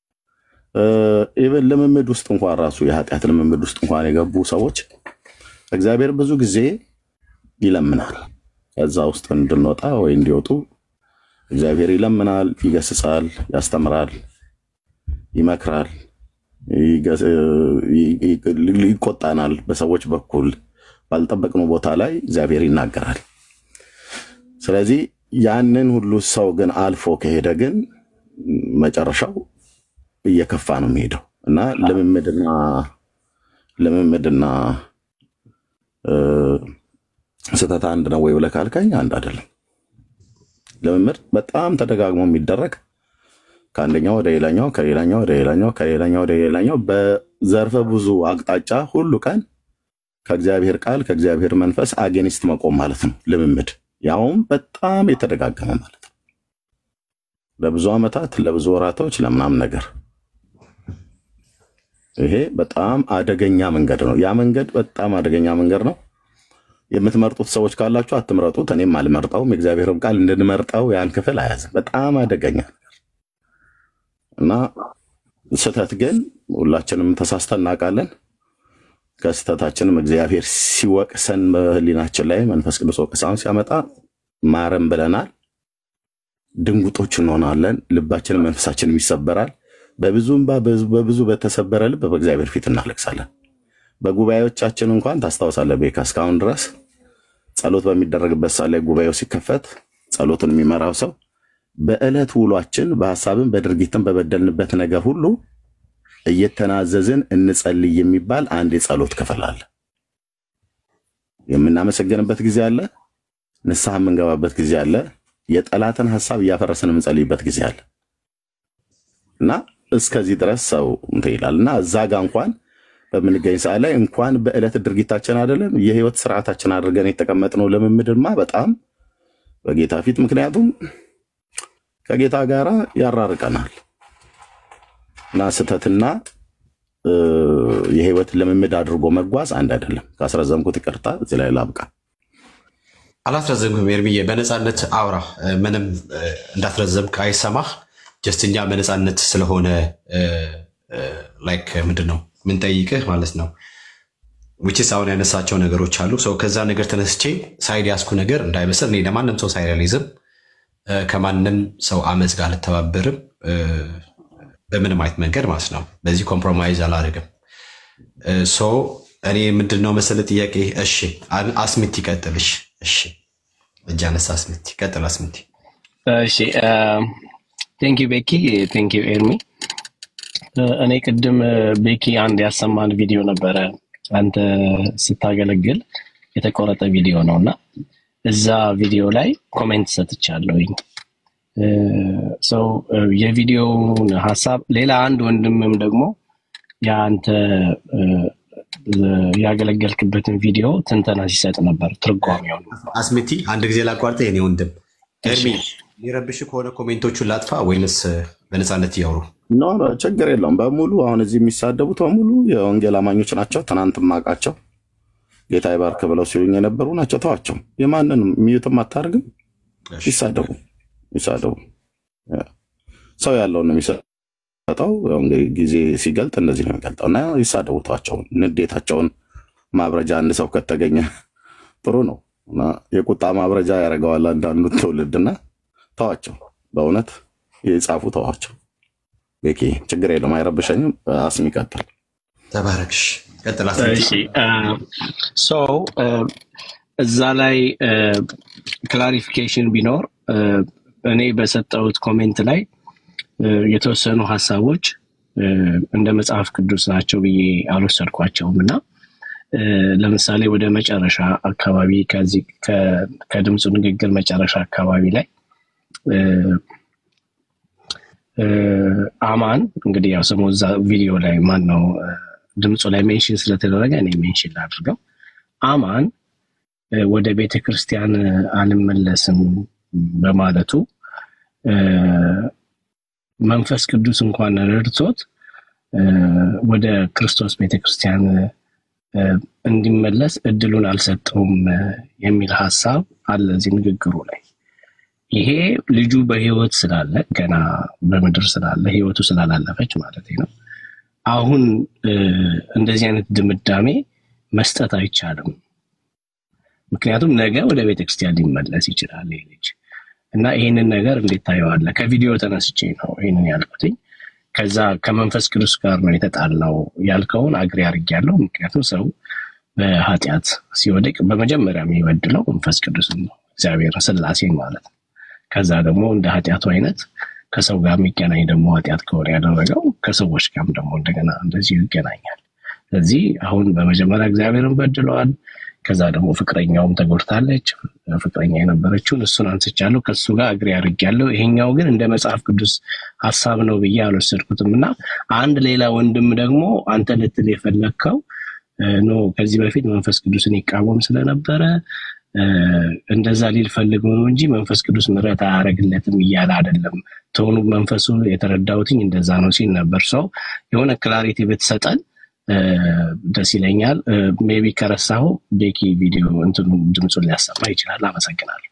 ኢቨን ልምምድ ውስጥ እንኳን ራሱ የኃጢአት ልምምድ ውስጥ እንኳን የገቡ ሰዎች እግዚአብሔር ብዙ ጊዜ ይለምናል ከዛ ውስጥ እንድንወጣ ወይ እንዲወጡ እግዚአብሔር ይለምናል፣ ይገስጻል፣ ያስተምራል፣ ይመክራል፣ ይገስ- ይ- ይ- ይቆጣናል። በሰዎች በኩል ባልጠበቅነው ቦታ ላይ እግዚአብሔር ይናገራል። ስለዚህ ያንን ሁሉ ሰው ግን አልፎ ከሄደ ግን መጨረሻው እየከፋ ነው የሚሄደው እና ልምምድና ልምምድና እ፣ ስህተት አንድ ነው ወይ ብለህ ካልከኝ አንድ አይደለም። ልምምድ በጣም ተደጋግሞ የሚደረግ ከአንደኛው ወደ ሌላኛው ከሌላኛው ወደ ሌላኛው ከሌላኛው ወደ ሌላኛው በዘርፈ ብዙ አቅጣጫ ሁሉ ቀን ከእግዚአብሔር ቃል ከእግዚአብሔር መንፈስ አጌኒስት መቆም ማለት ነው ልምምድ። ያውም በጣም የተደጋገመ ማለት ነው። ለብዙ ዓመታት ለብዙ ወራቶች ለምናምን ነገር ይሄ በጣም አደገኛ መንገድ ነው። ያ መንገድ በጣም አደገኛ መንገድ ነው። የምትመርጡት ሰዎች ካላችሁ አትምረጡት። እኔም አልመርጠውም። የእግዚአብሔርም ቃል እንድንመርጠው ያን ክፍል አያዝም። በጣም አደገኛ እና ስህተት ግን ሁላችንም ተሳስተን እናውቃለን። ከስህተታችንም እግዚአብሔር ሲወቅሰን በሕሊናችን ላይ መንፈስ ቅዱስ ወቀሳውን ሲያመጣ ማረም ብለናል። ድንጉጦች እንሆናለን። ልባችንም መንፈሳችንም ይሰበራል። በብዙ እንባ በብዙ በተሰበረ ልብ በእግዚአብሔር ፊት እናለቅሳለን። በጉባኤዎቻችን እንኳን ታስታውሳለህ ቤካ፣ እስካሁን ድረስ ጸሎት በሚደረግበት ሰዓት ላይ ጉባኤው ሲከፈት ጸሎትን የሚመራው ሰው በዕለት ውሏችን በሀሳብን በድርጊትን በበደልንበት ነገር ሁሉ እየተናዘዝን እንጸልይ የሚባል አንድ የጸሎት ክፍል አለ። የምናመሰግንበት ጊዜ አለ። ንስሐ የምንገባበት ጊዜ አለ። የጠላትን ሀሳብ እያፈረስን የምንጸልይበት ጊዜ አለ እና እስከዚህ ድረስ ሰው እንትን ይላል እና እዛ ጋ እንኳን በምንገኝ ሰዓት ላይ እንኳን በዕለት ድርጊታችን አይደለም የህይወት ስርዓታችን አድርገን የተቀመጥነው ልምምድማ በጣም በጌታ ፊት ምክንያቱም ከጌታ ጋር ያራርቀናል እና ስህተትና እ፣ የህይወት ልምምድ አድርጎ መጓዝ አንድ አይደለም። ካስረዘምኩት ይቅርታ፣ እዚህ ላይ ላብቃ። አላስረዘምክም ኤርሚዬ፣ በነፃነት አውራ። እ፣ ምንም እ፣ እንዳትረዘምክ አይሰማህ። ጀስት እኛ በነፃነት ስለሆነ እ፣ ላይክ ምንድን ነው ምንጠይቅህ ማለት ነው ዊችስ አሁን ያነሳቸው ነገሮች አሉ። ሰው ከዛ ነገር ተነስቼ ሳይድ ያስኩ ነገር እንዳይመስል እኔ ለማንም ሰው ሳይድ አልይዝም፣ እ፣ ከማንም ሰው አመፅ ጋር አልተባበርም፣ እ፣ በምንም አይነት መንገድ ማለት ነው። በዚህ ኮምፕሮማይዝ አላደርግም። ሶ እኔ ምንድን ነው መሰለ ጥያቄ። እሺ አ- አስሚት ይቀጥልሽ። እሺ እጅ አነሳ አስሚት ይቀጥል። አስሚት እሺ ቴንክ ዩ ቤኪ ቴንክ ዩ ኤርሚ እ፣ እኔ ቅድም እ፣ ቤኪ አንድ ያሰማን ቪዲዮ ነበረ አንተ ስታገለግል የተቆረጠ ቪዲዮ ነው እና እዛ ቪዲዮ ላይ ኮሜንት ሰጥቻለሁኝ እ፣ ሰው እ፣ የቪዲዮውን ሀሳብ ሌላ አንድ ወንድምም ደግሞ የአንተ እ፣ ያገለገልክበትን ቪዲዮ ትንተና ሲሰጥ ነበር ትርጓሜውን አስሚቲ አንድ ጊዜ ላቋርጠ የኔ ወንድም ኤርሚ ሊረብሽ ከሆነ ኮሜንቶቹን ላጥፋ ወይንስ በነፃነት እያወሩ ኖ ኖ፣ ችግር የለውም። በሙሉ አሁን እዚህ የሚሳደቡት በሙሉ የወንጌል አማኞች ናቸው። ትናንት ማቃቸው ጌታ ይባርክ ብለው ሲሉኝ የነበሩ ናቸው። ተዋቸው። የማንንም ሚዩትም አታደርግም። ይሳደቡ ይሳደቡ። ያ። ሰው ያለውን ነው የሚሰጠው። ያው እንግዲህ ጊዜ ሲገልጥ እንደዚህ ነው የሚገልጠው እና ይሳደቡ፣ ተዋቸው። ንዴታቸውን ማብረጃ አንድ ሰው ከተገኘ ጥሩ ነው እና የቁጣ ማብረጃ ያደርገዋል አንዳንዱ ትውልድና ተዋቸው። በእውነት የጻፉ ተዋቸው። ቤኪ ችግር የለውም፣ አይረብሸኝም። አስሚ ቀጥል። ተባረክሽ። ቀጥል አስሚቲ። እሺ ሶ እዛ ላይ ክላሪፊኬሽን ቢኖር እ፣ እኔ በሰጠሁት ኮሜንት ላይ እ፣ የተወሰኑ ሀሳቦች እ፣ እንደ መጽሐፍ ቅዱስ ናቸው ብዬ አልወሰድኳቸውም እና እ፣ ለምሳሌ ወደ መጨረሻ አካባቢ ከዚህ ከ- ከድምፁ ንግግር መጨረሻ አካባቢ ላይ እ፣ እ፣ አማን እንግዲህ ያው ስሙ እዛ ቪዲዮ ላይ ማን ነው እ፣ ድምፁ ላይ ሜንሽን ስለተደረገ እኔ ሜንሽን ላድርገው። አማን እ፣ ወደ ቤተ ክርስቲያን እ፣ አልመለስም በማለቱ እ፣ መንፈስ ቅዱስ እንኳን ረድቶት እ፣ ወደ ክርስቶስ ቤተ ክርስቲያን እ፣ እንዲመለስ እድሉን አልሰጠውም እ፣ የሚል ሀሳብ አለ እዚህ ንግግሩ ላይ። ይሄ ልጁ በህይወት ስላለ ገና በምድር ስላለ ህይወቱ ስላላለፈች ማለት ነው። አሁን እ፣ እንደዚህ አይነት ድምዳሜ መስጠት አይቻልም። ምክንያቱም ነገ ወደ ቤተክርስቲያን ሊመለስ ይችላል ይህ ልጅ እና ይህንን ነገር እንዴት ታየዋለህ? ከቪዲዮ ተነስቼ ነው ይህንን ያልኩትኝ። ከዛ ከመንፈስ ቅዱስ ጋር ነው የተጣላው ያልከውን አግሪ አድርጌያለሁ። ምክንያቱም ሰው በኃጢአት ሲወድቅ በመጀመሪያ የሚበድለው መንፈስ ቅዱስን ነው፣ እግዚአብሔር ስላሴን ማለት ነው። ከዛ ደግሞ እንደ ኃጢአቱ አይነት ከሰው ጋር የሚገናኝ ደግሞ ኃጢአት ከሆነ ያደረገው ከሰዎች ጋርም ደግሞ እንደገና እንደዚሁ ይገናኛል። ስለዚህ አሁን በመጀመሪያ እግዚአብሔርን በድለዋል። ከዛ ደግሞ ፍቅረኛውም ተጎድታለች። ፍቅረኛ የነበረችውን እሱን አንስቻለሁ፣ ከሱ ጋር እግሬ አድርጌያለሁ። ይሄኛው ግን እንደ መጽሐፍ ቅዱስ ሀሳብ ነው ብዬ አልወሰድኩትም እና አንድ ሌላ ወንድም ደግሞ አንተ ልትል የፈለግከው እ፣ ኖ ከዚህ በፊት መንፈስ ቅዱስን ይቃወም ስለነበረ እ፣ እንደዛ ሊል ፈልገው ነው እንጂ መንፈስ ቅዱስ ምሕረት አያደርግለትም እያለ አይደለም። ተሆኑ መንፈሱ የተረዳሁትኝ እንደዛ ነው ሲል ነበር። ሰው የሆነ ክላሪቲ ብትሰጠን እ፣ ደስ ይለኛል። ሜቢ ከረሳሁ ቤኪ ቪዲዮ እንትኑ ድምፁን ሊያሰማ ይችላል። አመሰግናለሁ።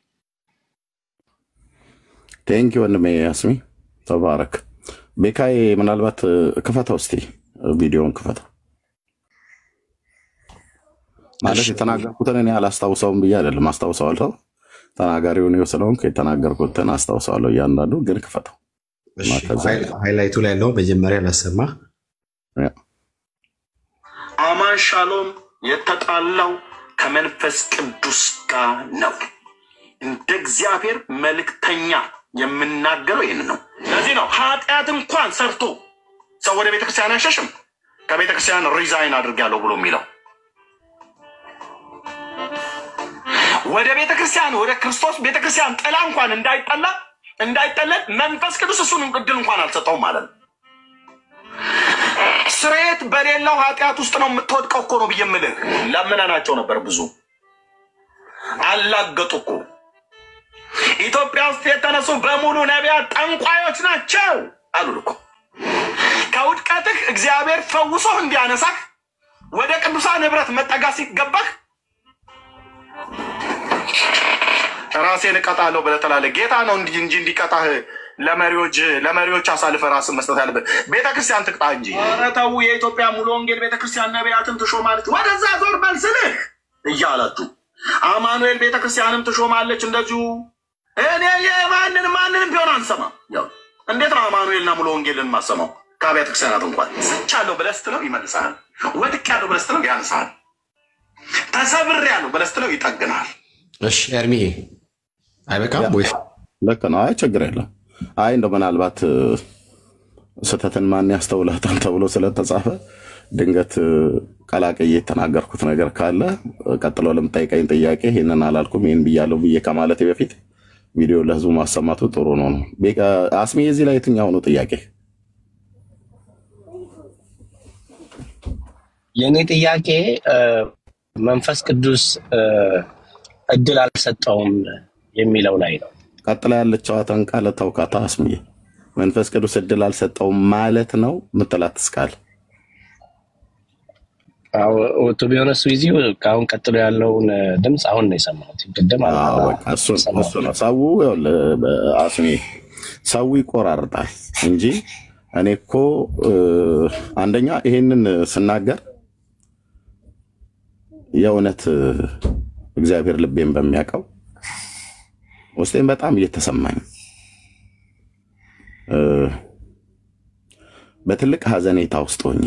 ቴንኪ ወንድሜ ያስሚ ተባረክ። ቤካዬ ምናልባት እ፣ ክፈተው እስቲ ቪዲዮን ክፈተው። ማለት የተናገርኩትን እኔ አላስታውሰውም ብዬ አይደለም፣ አስታውሰዋለሁ። ተናጋሪውን እኔው ስለሆንኩ የተናገርኩትን አስታውሰዋለሁ። እያንዳንዱ ግን ክፈተው እሺ፣ እና ከዛ ሃይ- ሃይላይቱ ላይ ያለው መጀመሪያ ላሰማ። ያ፣ አማን ሻሎም የተጣላው ከመንፈስ ቅዱስ ጋር ነው። እንደ እግዚአብሔር መልእክተኛ የምናገረው ይህን ነው። ለዚህ ነው ኃጢአት እንኳን ሰርቶ ሰው ወደ ቤተክርስቲያን አይሸሽም። ከቤተክርስቲያን ሪዛይን አድርጋለሁ ብሎ የሚለው ወደ ቤተክርስቲያን ወደ ክርስቶስ ቤተክርስቲያን ጥላ እንኳን እንዳይጠላ እንዳይጠለል መንፈስ ቅዱስ እሱን እድል እንኳን አልሰጠውም ማለት ነው። ስርየት በሌለው ኃጢአት ውስጥ ነው የምትወድቀው እኮ ነው ብዬ የምልህ። ለምነናቸው ነበር ብዙ አላገጡ እኮ። ኢትዮጵያ ውስጥ የተነሱ በሙሉ ነቢያት ጠንቋዮች ናቸው አሉን እኮ። ከውድቀትህ እግዚአብሔር ፈውሶህ እንዲያነሳህ ወደ ቅዱሳን ህብረት መጠጋት ሲገባህ ራሴን እቀጣለሁ ብለህ ትላለህ። ጌታ ነው እንጂ እንጂ እንዲቀጣህ ለመሪዎች ለመሪዎች አሳልፈ ራስን መስጠት ያለበት ቤተክርስቲያን ትቅጣ እንጂ። ኧረ ተው፣ የኢትዮጵያ ሙሉ ወንጌል ቤተክርስቲያን ነቢያትን ትሾማለች፣ ወደዛ ዞር መልስልህ እያላችሁ አማኑኤል ቤተክርስቲያንም ትሾማለች እንደዚሁ። እኔ የማንን ማንንም ቢሆን አንሰማም። ያው እንዴት ነው አማኑኤልና ሙሉ ወንጌልን ማሰማው? ከአብያተ ክርስቲያናት እንኳን ስቻለሁ ብለህ ስትለው ይመልሳል። ወድቄያለሁ ብለህ ስትለው ያንሳል። ተሰብሬያለሁ ብለህ ስትለው ይጠግናል። እሺ ኤርሚዬ አይበቃም ወይ? ልክ ነው። አይ ችግር የለም። አይ እንደው ምናልባት እ፣ ስህተትን ማን ያስተውላታል ተብሎ ስለተጻፈ ድንገት እ፣ ቀላቅዬ የተናገርኩት ነገር ካለ እ፣ ቀጥሎ ለምጠይቀኝ ጥያቄ ይህንን አላልኩም ይህን ብያለሁ ብዬ ከማለቴ በፊት ቪዲዮ ለህዝቡ ማሰማቱ ጥሩ ነው ነው። ቤቃ- አስሜ የዚህ ላይ የትኛው ነው ጥያቄ? የእኔ ጥያቄ እ፣ መንፈስ ቅዱስ እ፣ እድል አልሰጠውም የሚለው ላይ ነው። ቀጥላ ያለችዋትን ቃል ተውካታ አስሜ መንፈስ ቅዱስ እድል አልሰጠውም ማለት ነው ምትላት እስካል ቱ ቢሆነስ ዊዚ ከአሁን ቀጥሎ ያለውን እ፣ ድምፅ አሁን ነው የሰማሁት። ቅድም አል- አዎ፣ በቃ እሱ እሱ ነው ሰው ይኸውልህ፣ አስሜ ሰው ይቆራርጣል እንጂ እኔ እኮ እ፣ አንደኛ ይሄንን ስናገር የእውነት እ፣ እግዚአብሔር ልቤን በሚያውቀው ውስጤን በጣም እየተሰማኝ እ፣ በትልቅ ሀዘኔታ ውስጥ ሆኜ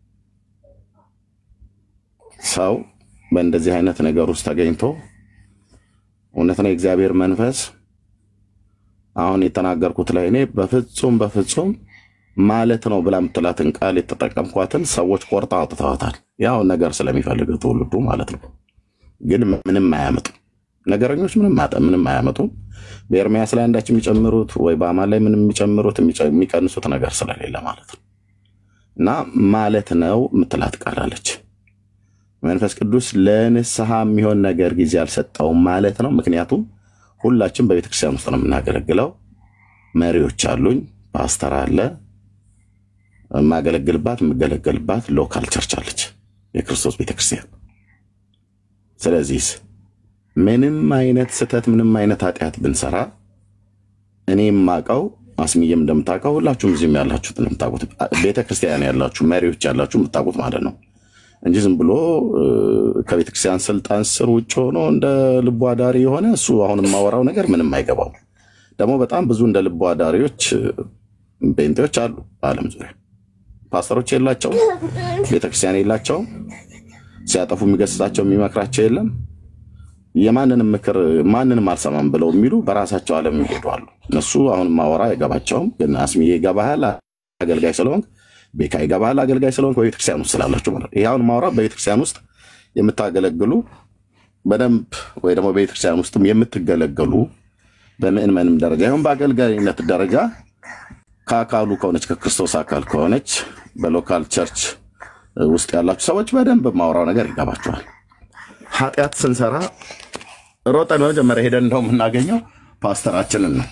ሰው በእንደዚህ አይነት ነገር ውስጥ ተገኝቶ እውነት ነው የእግዚአብሔር መንፈስ አሁን የተናገርኩት ላይ እኔ በፍጹም በፍጹም ማለት ነው ብላ የምትላትን ቃል የተጠቀምኳትን ሰዎች ቆርጣ አውጥተዋታል። ያው ነገር ስለሚፈልግ ትውልዱ ማለት ነው። ግን ምንም አያመጡም። ነገረኞች ምንም አጠ- ምንም አያመጡም። በኤርሚያስ ላይ አንዳች የሚጨምሩት ወይ በአማን ላይ ምንም የሚጨምሩት የሚጨ- የሚቀንሱት ነገር ስለሌለ ማለት ነው። እና ማለት ነው የምትላት ቃል አለች። መንፈስ ቅዱስ ለንስሐ የሚሆን ነገር ጊዜ አልሰጠውም ማለት ነው። ምክንያቱም ሁላችን በቤተክርስቲያን ውስጥ ነው የምናገለግለው። መሪዎች አሉኝ፣ ፓስተር አለ፣ የማገለግልባት የምገለገልባት ሎካል ቸርች አለች፣ የክርስቶስ ቤተክርስቲያን። ስለዚህ ምንም አይነት ስህተት፣ ምንም አይነት ኃጢአት ብንሰራ እኔ የማውቀው አስሚዬም እንደምታውቀው ሁላችሁም እዚህም ያላችሁት እንደምታውቁት ቤተክርስቲያን ያላችሁ መሪዎች ያላችሁ የምታውቁት ማለት ነው እንጂ ዝም ብሎ እ፣ ከቤተክርስቲያን ስልጣን ስር ውጭ ሆኖ እንደ ልቡ አዳሪ የሆነ እሱ አሁን የማወራው ነገር ምንም አይገባው። ደግሞ በጣም ብዙ እንደ ልቡ አዳሪዎች እ፣ ጴንጤዎች አሉ በዓለም ዙሪያ። ፓስተሮች የላቸውም፣ ቤተክርስቲያን የላቸውም። ሲያጠፉ የሚገስጻቸው የሚመክራቸው የለም። የማንንም ምክር ማንንም አልሰማም ብለው የሚሉ በራሳቸው ዓለም የሚሄዱ አሉ። እነሱ አሁን ማወራ አይገባቸውም። ግን አስሚዬ ይገባሃል፣ አገልጋይ ስለሆንክ ቤካ ይገባሃል፣ አገልጋይ ስለሆንክ በቤተክርስቲያን ውስጥ ስላላችሁ ማለት ነው። ይህ አሁን ማውራ በቤተክርስቲያን ውስጥ የምታገለግሉ በደንብ ወይ ደግሞ በቤተክርስቲያን ውስጥም የምትገለገሉ በምዕመንም ደረጃ ይሁን በአገልጋይነት ደረጃ ከአካሉ ከሆነች ከክርስቶስ አካል ከሆነች በሎካል ቸርች ውስጥ ያላችሁ ሰዎች በደንብ ማውራው ነገር ይገባችኋል። ኃጢአት ስንሰራ ሮጠን በመጀመሪያ ሄደን እንደው የምናገኘው ፓስተራችንን ነው።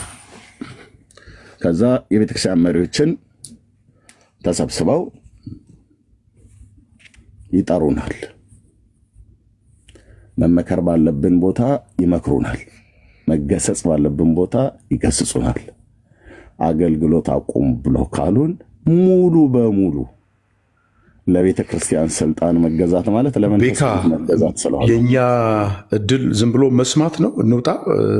ከዛ የቤተክርስቲያን መሪዎችን ተሰብስበው ይጠሩናል። መመከር ባለብን ቦታ ይመክሩናል። መገሰጽ ባለብን ቦታ ይገስጹናል። አገልግሎት አቁም ብለው ካሉን ሙሉ በሙሉ ለቤተ ክርስቲያን ስልጣን መገዛት ማለት ለመንፈስ ቤካ ቅዱስ መገዛት ስለሆነ የእኛ እድል ዝም ብሎ መስማት ነው። እንውጣ።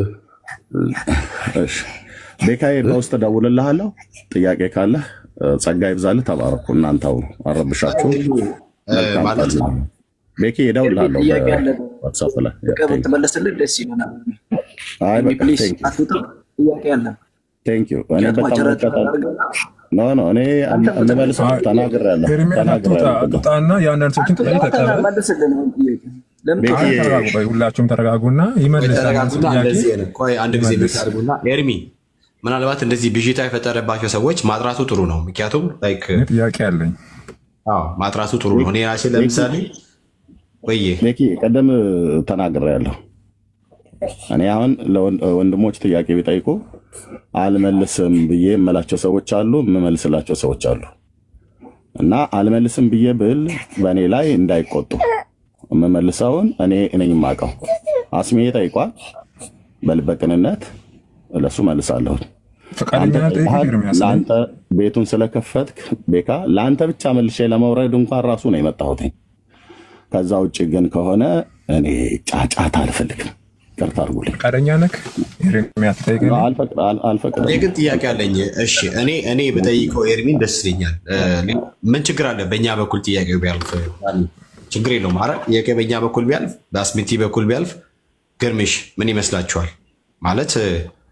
እሺ፣ ቤካዬ በውስጥ እደውልልሃለሁ። ጥያቄ ካለህ እ፣ ጸጋ ይብዛልህ። ተባረኩ። እናንተው አረብሻችሁ። መልካም ማለት ቀን። ቤኪ እደውልልሃለሁ ጥያቄ አለ። በዋትሳፕ ላይ በቃ ብትመለስልን ደስ ይለናል። አይ በቃ ፕሊዝ ቴንክ ዩ አትውጣ። ጥያቄ አለ። ቴንክ ዩ። እኔ ምክንያቱም በጣም አጭራጭር በጣም አድርገን ኖ ኖ እኔ እንመልሰው ተናግሬያለሁ ኤርሚያስ አትውጣ ተናግሬያለሁ። አትውጣና የአንዳንድ ሰዎችን ጥያቄ ተቀበል። መልስልን። አሁን ጥያቄ ለምን ቤኪ አይ ተረጋጉ፣ ቆይ ሁላችሁም ተረጋጉና ቆይ ይመልሳል ተረጋጉና ጥያቄ እንደዚህ ነው። ቆይ አንድ ጊዜ ይመልስ። ብቻ አድርጉና ኤርሚ ምናልባት እንደዚህ ብዥታ የፈጠረባቸው ሰዎች ማጥራቱ ጥሩ ነው። ምክንያቱም ላይክ እኔ ጥያቄ አለኝ። አዎ ማጥራቱ ጥሩ ነው። እኔ ራሴ ለምሳሌ ቆየ ቤኪ ቀደም ተናግሬያለሁ። እኔ አሁን ለወንድሞች ጥያቄ ቢጠይቁ አልመልስም ብዬ የምላቸው ሰዎች አሉ፣ የምመልስላቸው ሰዎች አሉ። እና አልመልስም ብዬ ብል በእኔ ላይ እንዳይቆጡ የምመልሰውን እኔ ነኝ የማውቀው። አስሜ ጠይቋል፣ በልበ ቅንነት ለሱ መልሳለሁ። ፈቃደኛ አንተ ነህ ጠይቀኝ ጠይቀሃል። ኤርሚያስ ነኝ። ለአንተ ቤቱን ስለከፈትክ ቤካ ለአንተ ብቻ መልሼ ለመውረድ እንኳን ራሱ ነው የመጣሁት። ከዛ ውጭ ግን ከሆነ እኔ ጫጫታ አልፈልግም። ቅርታ አድርጉልኝ። ፈቃደኛ ነህ ኤርሚያስ ጠይቀኝ። አልፈቅድ- አል- አልፈቅድም። እኔ ግን ጥያቄ አለኝ። እሺ እኔ እኔ በጠይቀው ኤርሚን ደስ ይለኛል። እ፣ ምን ችግር አለ? በእኛ በኩል ጥያቄው ቢያልፍ ችግር የለውም። ኧረ ጥያቄ በእኛ በኩል ቢያልፍ፣ በአስሚቲ በኩል ቢያልፍ፣ ግርምሽ ምን ይመስላችኋል? ማለት እ፣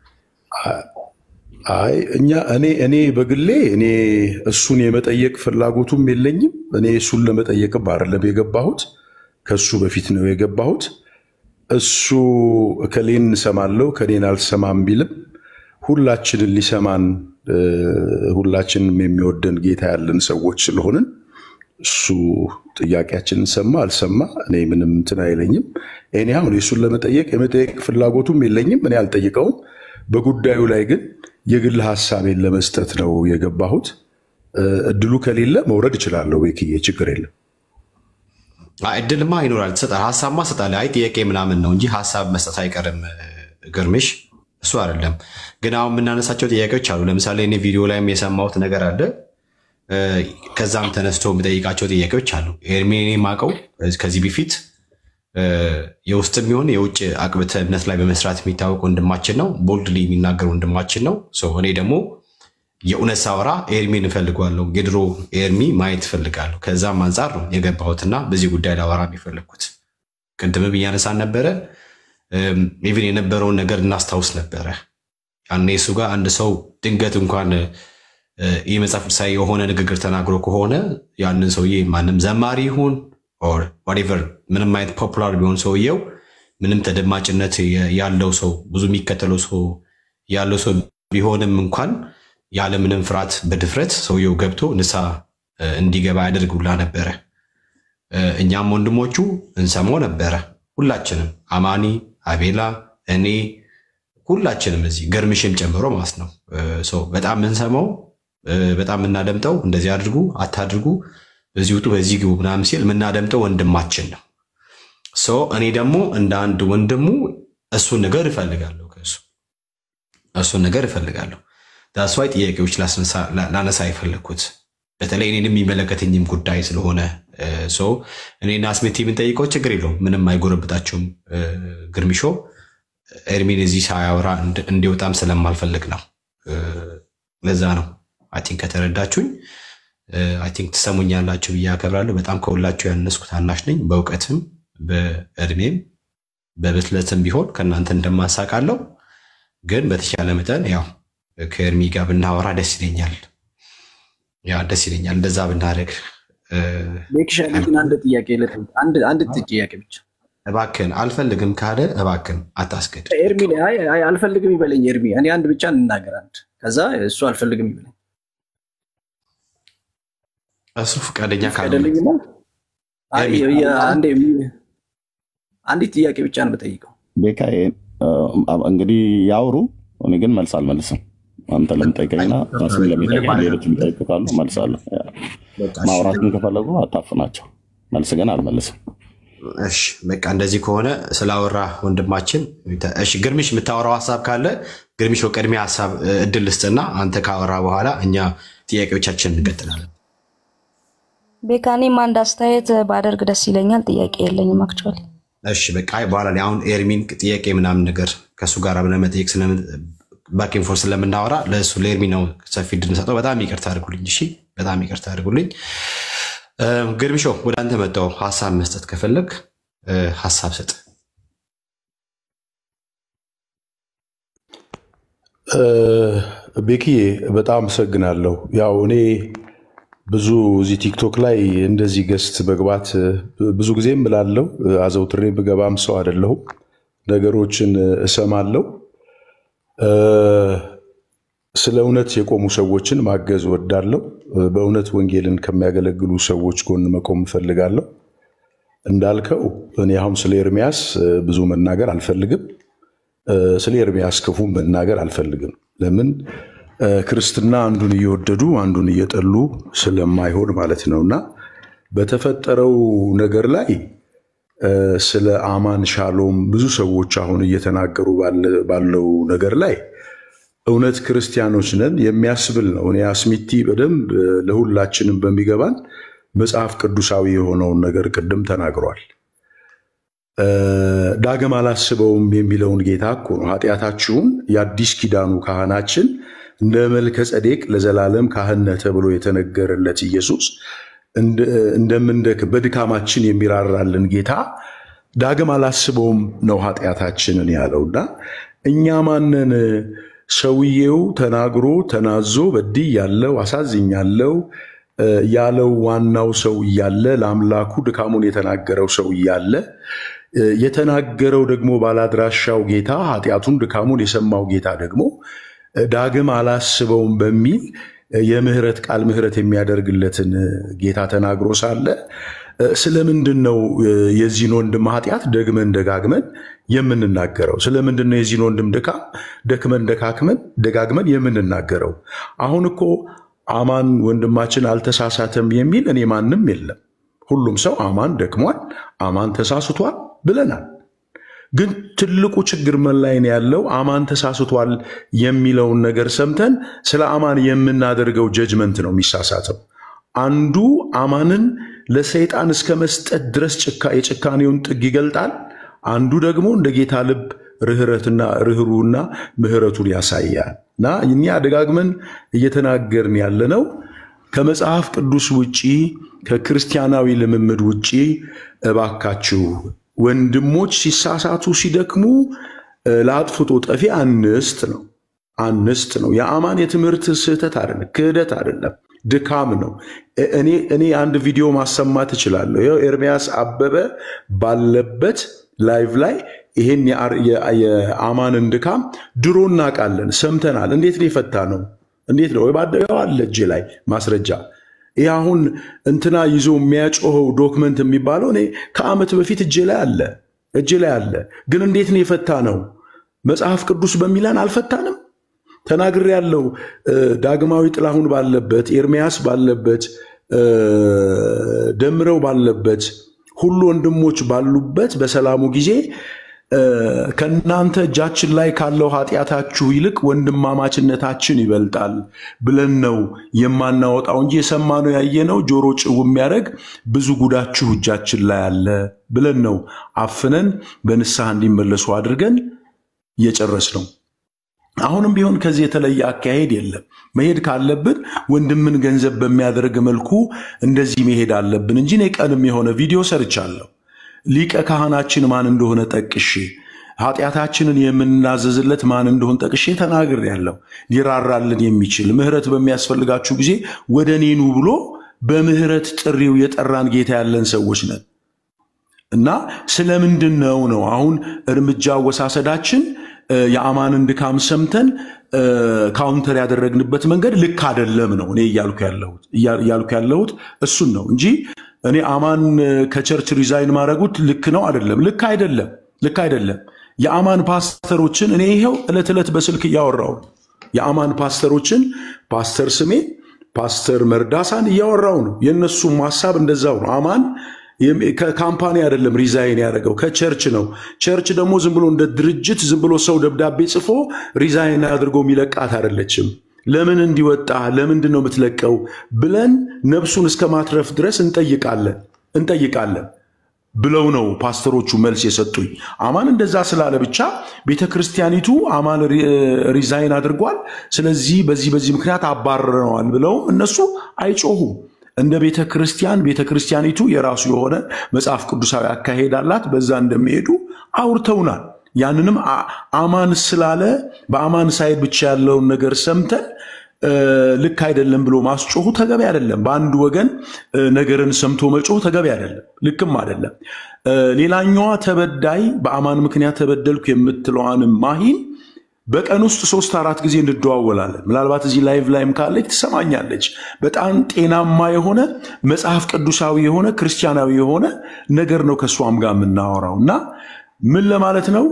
አይ እኛ እኔ እኔ በግሌ እኔ እሱን የመጠየቅ ፍላጎቱም የለኝም። እኔ እሱን ለመጠየቅም አይደለም የገባሁት፣ ከሱ በፊት ነው የገባሁት። እሱ እከሌን እሰማለሁ ከሌን አልሰማም ቢልም ሁላችንን ሊሰማን እ፣ ሁላችንም የሚወደን ጌታ ያለን ሰዎች ስለሆንን እሱ ጥያቄያችንን ሰማ አልሰማ እኔ ምንም እንትን አይለኝም። እኔ አሁን እሱን ለመጠየቅ የመጠየቅ ፍላጎቱም የለኝም። እኔ አልጠይቀውም። በጉዳዩ ላይ ግን የግል ሀሳቤን ለመስጠት ነው የገባሁት። እ፣ እድሉ ከሌለ መውረድ እችላለሁ። ቤክዬ ችግር የለም። አይ፣ እድልማ ይኖራል፣ ትሰጣለህ፣ ሀሳብማ ትሰጣለህ። አይ ጥያቄ ምናምን ነው እንጂ ሀሳብ መስጠት አይቀርም። እ፣ ግርምሽ እሱ አይደለም ግን አሁን የምናነሳቸው ጥያቄዎች አሉ። ለምሳሌ እኔ ቪዲዮ ላይም የሰማሁት ነገር አለ እ፣ ከዛም ተነስቶ የሚጠይቃቸው ጥያቄዎች አሉ። ኤርሚን የማውቀው ከዚህ በፊት እ፣ የውስጥም ይሁን የውጭ አቅብተ እምነት ላይ በመስራት የሚታወቅ ወንድማችን ነው። ቦልድሊ የሚናገር ወንድማችን ነው። ሶ እኔ ደግሞ የእውነት ሳወራ ኤርሚን እፈልገዋለሁ። የድሮ ኤርሚ ማየት እፈልጋለሁ። ከዛም አንጻር ነው የገባሁትና በዚህ ጉዳይ ላወራ የፈለግኩት። ቅድምም እያነሳን ነበረ። ኢቭን የነበረውን ነገር እናስታውስ ነበረ። ያኔ እሱ ጋር አንድ ሰው ድንገት እንኳን እ፣ ይህ መጽሐፍ ቅዱሳዊ የሆነ ንግግር ተናግሮ ከሆነ ያንን ሰውዬ ማንም ዘማሪ ይሁን ኦር ዋቴቨር ምንም አይነት ፖፑላር ቢሆን ሰውየው ምንም ተደማጭነት የ- ያለው ሰው ብዙ የሚከተለው ሰው ያለው ሰው ቢሆንም እንኳን ያለምንም ፍርሃት በድፍረት ሰውየው ገብቶ ንስሐ እ፣ እንዲገባ ያደርጉላ ነበረ። እ፣ እኛም ወንድሞቹ እንሰማው ነበረ። ሁላችንም አማኒ፣ አቤላ፣ እኔ ሁላችንም እዚህ ገርምሽም ጨምሮ ማለት ነው። እ፣ ሰው በጣም የምንሰማው እ፣ በጣም የምናደምጠው እንደዚህ አድርጉ አታድርጉ፣ በዚህ ውጡ፣ በዚህ ግቡ ምናምን ሲል የምናደምጠው ወንድማችን ነው። ሶ እኔ ደግሞ እንደ አንድ ወንድሙ እሱን ነገር እፈልጋለሁ ከእሱ እሱን ነገር እፈልጋለሁ። ዳስዋይ ጥያቄዎች ላስነሳ- ላ- ላነሳ የፈለግኩት በተለይ እኔን የሚመለከተኝም ጉዳይ ስለሆነ እ፣ ሶ እኔና ስሜት የምንጠይቀው ችግር የለውም፣ ምንም አይጎረብጣቸውም። እ፣ ግርሚሾ ኤርሚን እዚህ ሳያወራ እንድ- እንዲወጣም ስለማልፈልግ ነው። እ፣ ለዛ ነው አይ ቲንክ ከተረዳችሁኝ አይ ቲንክ ትሰሙኛላችሁ ብዬ አከብራለሁ። በጣም ከሁላችሁ ያነስኩ ታናሽ ነኝ። በእውቀትም በእድሜም በብስለትም ቢሆን ከእናንተ እንደማሳቃለው ግን በተቻለ መጠን ያው ከኤርሚ ጋር ብናወራ ደስ ይለኛል። ያ ደስ ይለኛል እንደዛ ብናደርግ። እ፣ ቤክሻ ግን አንድ ጥያቄ ልጠይቅ። አንድ አንድ ጥያቄ ብቻ እባክን አልፈልግም ካለ እባክን አታስገድ። ኤርሚ አይ አይ አልፈልግም ይበለኝ ኤርሚ። እኔ አንድ ብቻ እንናገር አንድ፣ ከዛ እሱ አልፈልግም ይበለኝ። እሱ ፈቃደኛ ካልሆነ ፈቀደልኝና አይ ኤርሚ፣ የ- አንዴ የሚ- አንዲት ጥያቄ ብቻ ነው የምጠይቀው። ቤካ እ፣ እንግዲህ ያውሩ። እኔ ግን መልስ አልመልስም። አንተ ለምጠይቀኝና ራስን ለሚጠይቀኝ ሌሎች የሚጠይቁ ካሉ መልሳለሁ። በቃ እሺ፣ ማውራትን ከፈለጉ አታፍናቸው። መልስ ግን አልመልስም። እሺ በቃ እንደዚህ ከሆነ ስላወራ ወንድማችን፣ እሺ ግርሚሽ የምታወራው ሀሳብ ካለ ግርሚሽ በቅድሚያ ሀሳብ እ፣ እድል ልስጥና አንተ ካወራ በኋላ እኛ ጥያቄዎቻችን እንቀጥላለን። ቤካ እኔም አንድ አስተያየት ባደርግ ደስ ይለኛል። ጥያቄ የለኝም አክቹዋሊ። እሺ በቃ አይ በኋላ ላይ አሁን ኤርሚን ጥያቄ ምናምን ነገር ከእሱ ጋር ብለን መጠየቅ ባኪንፎር ስለምናወራ ለእሱ ለኤርሚ ነው ሰፊ እድል እንሰጠው። በጣም ይቅርታ አድርጉልኝ። እሺ በጣም ይቅርታ አድርጉልኝ። እ፣ ግርሚሾ ወደ አንተ መጣው ሀሳብ መስጠት ከፈለግ እ፣ ሀሳብ ስጥ። እ፣ ቤኪዬ በጣም አመሰግናለሁ። ያው እኔ ብዙ እዚህ ቲክቶክ ላይ እንደዚህ ገስት መግባት እ፣ ብዙ ጊዜም እላለሁ እ፣ አዘውትሬ ብገባም ሰው አይደለሁም። ነገሮችን እ፣ እሰማለሁ። እ፣ ስለ እውነት የቆሙ ሰዎችን ማገዝ እወዳለሁ። እ፣ በእውነት ወንጌልን ከሚያገለግሉ ሰዎች ጎን መቆም እፈልጋለሁ። እንዳልከው እኔ አሁን ስለ ኤርሚያስ እ፣ ብዙ መናገር አልፈልግም። እ፣ ስለ ኤርሚያስ ክፉ መናገር አልፈልግም። ለምን እ፣ ክርስትና አንዱን እየወደዱ አንዱን እየጠሉ ስለማይሆን ማለት ነው እና በተፈጠረው ነገር ላይ እ፣ ስለ አማን ሻሎም ብዙ ሰዎች አሁን እየተናገሩ ባለ- ባለው ነገር ላይ እውነት ክርስቲያኖች ነን የሚያስብል ነው። እኔ አስሚቲ በደንብ ለሁላችንም በሚገባን መጽሐፍ ቅዱሳዊ የሆነውን ነገር ቅድም ተናግሯል። ዳግም አላስበውም የሚለውን ጌታ እኮ ነው ኃጢአታችሁን የአዲስ ኪዳኑ ካህናችን እንደ መልከ ጸዴቅ ለዘላለም ካህን ነህ ተብሎ የተነገረለት ኢየሱስ እንደምንደክም በድካማችን የሚራራልን ጌታ ዳግም አላስበውም ነው ኃጢአታችንን ያለውና እኛ ማንን ሰውዬው ተናግሮ ተናዞ በድይ ያለው አሳዝኛለው ያለው ዋናው ሰው እያለ ለአምላኩ ድካሙን የተናገረው ሰው እያለ የተናገረው ደግሞ ባላድራሻው ጌታ ኃጢአቱን ድካሙን የሰማው ጌታ ደግሞ ዳግም አላስበውም በሚል የምህረት ቃል ምህረት የሚያደርግለትን ጌታ ተናግሮ ሳለ ስለምንድን ነው የዚህን ወንድም ኃጢአት ደግመን ደጋግመን የምንናገረው? ስለምንድን ነው የዚህን ወንድም ድካም ደክመን ደካክመን ደጋግመን የምንናገረው? አሁን እኮ አማን ወንድማችን አልተሳሳተም የሚል እኔ ማንም የለም። ሁሉም ሰው አማን ደክሟል፣ አማን ተሳስቷል ብለናል። ግን ትልቁ ችግር ምን ላይ ነው ያለው? አማን ተሳስቷል የሚለውን ነገር ሰምተን ስለ አማን የምናደርገው ጀጅመንት ነው የሚሳሳተው። አንዱ አማንን ለሰይጣን እስከ መስጠት ድረስ የጭካኔውን ጥግ ይገልጣል። አንዱ ደግሞ እንደ ጌታ ልብ ርኅረትና ርኅሩና ምሕረቱን ያሳያል። እና እኛ ደጋግመን እየተናገርን ያለነው ከመጽሐፍ ቅዱስ ውጪ ከክርስቲያናዊ ልምምድ ውጪ እባካችሁ ወንድሞች ሲሳሳቱ ሲደክሙ ለአጥፍቶ ጠፊ አንስት ነው አንስት ነው። የአማን የትምህርት ስህተት አይደለም፣ ክህደት አይደለም፣ ድካም ነው። እኔ እኔ አንድ ቪዲዮ ማሰማት እችላለሁ። ይኸው ኤርሚያስ አበበ ባለበት ላይቭ ላይ ይሄን የአማንን ድካም ድሮ እናውቃለን፣ ሰምተናል። እንዴት ነው የፈታ ነው? እንዴት ነው ባደው አለ እጄ ላይ ማስረጃ ይህ አሁን እንትና ይዞ የሚያጮኸው ዶክመንት የሚባለው እኔ ከዓመት በፊት እጄ ላይ አለ እጄ ላይ አለ። ግን እንዴት ነው የፈታ ነው? መጽሐፍ ቅዱስ በሚለን አልፈታንም። ተናግሬ ያለው ዳግማዊ ጥላሁን ባለበት፣ ኤርሚያስ ባለበት፣ ደምረው ባለበት፣ ሁሉ ወንድሞች ባሉበት በሰላሙ ጊዜ ከእናንተ እጃችን ላይ ካለው ኃጢአታችሁ ይልቅ ወንድማማችነታችን ይበልጣል ብለን ነው የማናወጣው እንጂ የሰማነው ያየነው ጆሮ ጭው የሚያደርግ ብዙ ጉዳችሁ እጃችን ላይ አለ ብለን ነው አፍነን በንስሐ እንዲመለሱ አድርገን እየጨረስ ነው። አሁንም ቢሆን ከዚህ የተለየ አካሄድ የለም። መሄድ ካለብን ወንድምን ገንዘብ በሚያደርግ መልኩ እንደዚህ መሄድ አለብን እንጂ እኔ ቀንም የሆነ ቪዲዮ ሰርቻለሁ። ሊቀ ካህናችን ማን እንደሆነ ጠቅሼ ኃጢአታችንን የምናዘዝለት ማን እንደሆነ ጠቅሼ ተናግሬያለሁ። ሊራራልን የሚችል ምሕረት በሚያስፈልጋችሁ ጊዜ ወደ እኔ ኑ ብሎ በምሕረት ጥሪው የጠራን ጌታ ያለን ሰዎች ነን እና ስለምንድን ነው ነው አሁን እርምጃ አወሳሰዳችን የአማንን ድካም ሰምተን ካውንተር ያደረግንበት መንገድ ልክ አይደለም ነው እኔ እያልኩ ያለሁት እሱን ነው እንጂ እኔ አማን ከቸርች ሪዛይን ማድረጉት ልክ ነው አይደለም፣ ልክ አይደለም፣ ልክ አይደለም። የአማን ፓስተሮችን እኔ ይሄው ዕለት ዕለት በስልክ እያወራው የአማን ፓስተሮችን ፓስተር ስሜ ፓስተር መርዳሳን እያወራው ነው። የእነሱም ሀሳብ እንደዛው ነው። አማን ከካምፓኒ አይደለም ሪዛይን ያደረገው ከቸርች ነው። ቸርች ደግሞ ዝም ብሎ እንደ ድርጅት ዝም ብሎ ሰው ደብዳቤ ጽፎ ሪዛይን አድርጎ የሚለቃት አይደለችም። ለምን እንዲወጣ ለምንድን ነው የምትለቀው ብለን ነፍሱን እስከ ማትረፍ ድረስ እንጠይቃለን እንጠይቃለን ብለው ነው ፓስተሮቹ መልስ የሰጡኝ። አማን እንደዛ ስላለ ብቻ ቤተ ክርስቲያኒቱ አማን ሪዛይን አድርጓል፣ ስለዚህ በዚህ በዚህ ምክንያት አባረረዋል ብለው እነሱ አይጮሁም። እንደ ቤተ ክርስቲያን ቤተ ክርስቲያኒቱ የራሱ የሆነ መጽሐፍ ቅዱሳዊ አካሄድ አላት። በዛ እንደሚሄዱ አውርተውናል። ያንንም አማን ስላለ በአማን ሳይድ ብቻ ያለውን ነገር ሰምተን ልክ አይደለም ብሎ ማስጮሁ ተገቢ አይደለም። በአንድ ወገን ነገርን ሰምቶ መጮህ ተገቢ አይደለም፣ ልክም አይደለም። ሌላኛዋ ተበዳይ በአማን ምክንያት ተበደልኩ የምትለዋንም ማሂን በቀን ውስጥ ሶስት አራት ጊዜ እንደዋወላለን። ምናልባት እዚህ ላይቭ ላይም ካለች ትሰማኛለች። በጣም ጤናማ የሆነ መጽሐፍ ቅዱሳዊ የሆነ ክርስቲያናዊ የሆነ ነገር ነው ከእሷም ጋር የምናወራው እና ምን ለማለት ነው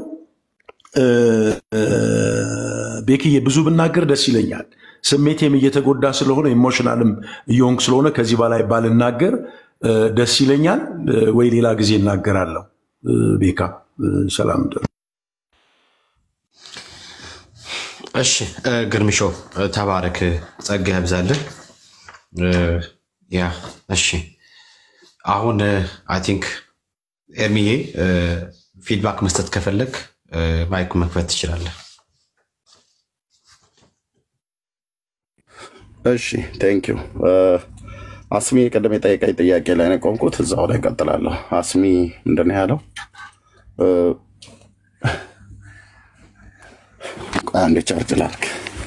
ቤክዬ፣ ብዙ ብናገር ደስ ይለኛል። ስሜቴም እየተጎዳ ስለሆነ ኢሞሽናልም እየሆንኩ ስለሆነ ከዚህ በላይ ባልናገር ደስ ይለኛል። ወይ ሌላ ጊዜ እናገራለሁ። ቤካ ሰላም እሺ እ፣ ግርምሾ እ፣ ተባረክ፣ ጸጋ ያብዛልህ። እ፣ ያ እሺ፣ አሁን አይ ቲንክ ኤርሚዬ እ፣ ፊድባክ መስጠት ከፈለግ እ፣ ማይኩ መክፈት ትችላለህ። እሺ ቴንክ ዩ አስሚ ቅድም የጠየቀኝ ጥያቄ ላይ ነው የቆምኩት። እዛው ላይ ቀጥላለሁ። አስሚ ምንድን ነው ያለው? እ፣ ቆይ አንዴ ቻርጅ ላድርግ።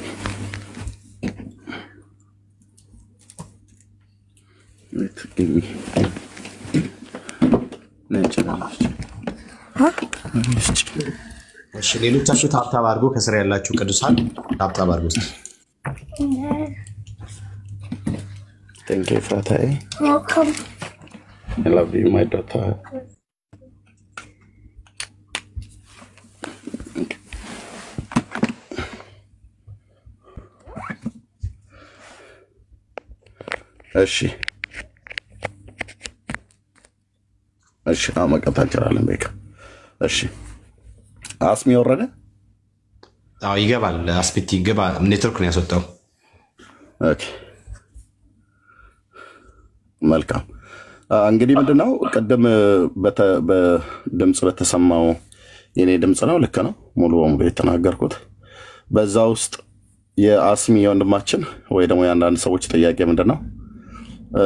እሺ፣ ሌሎቻችሁ ታብታብ አድርጎ ከስር ያላችሁ ቅዱሳን ታብታብ አድርጎ እስኪ። ቴንክ ዩ ፍራታዬ I love you, my daughter. እሺ እሺ፣ አሁን መቀጠል እንችላለን። ቤካ እሺ፣ አስሚ ወረደ። አዎ ይገባል። አስፔቲ ይገባ። ኔትወርክ ነው ያስወጣው። ኦኬ፣ መልካም አ፣ እንግዲህ ምንድነው ቅድም በተ- በድምፅ በተሰማው የኔ ድምፅ ነው። ልክ ነው፣ ሙሉ በሙሉ የተናገርኩት በዛ ውስጥ የአስሚ የወንድማችን ወይ ደግሞ የአንዳንድ ሰዎች ጥያቄ ምንድን ነው እ፣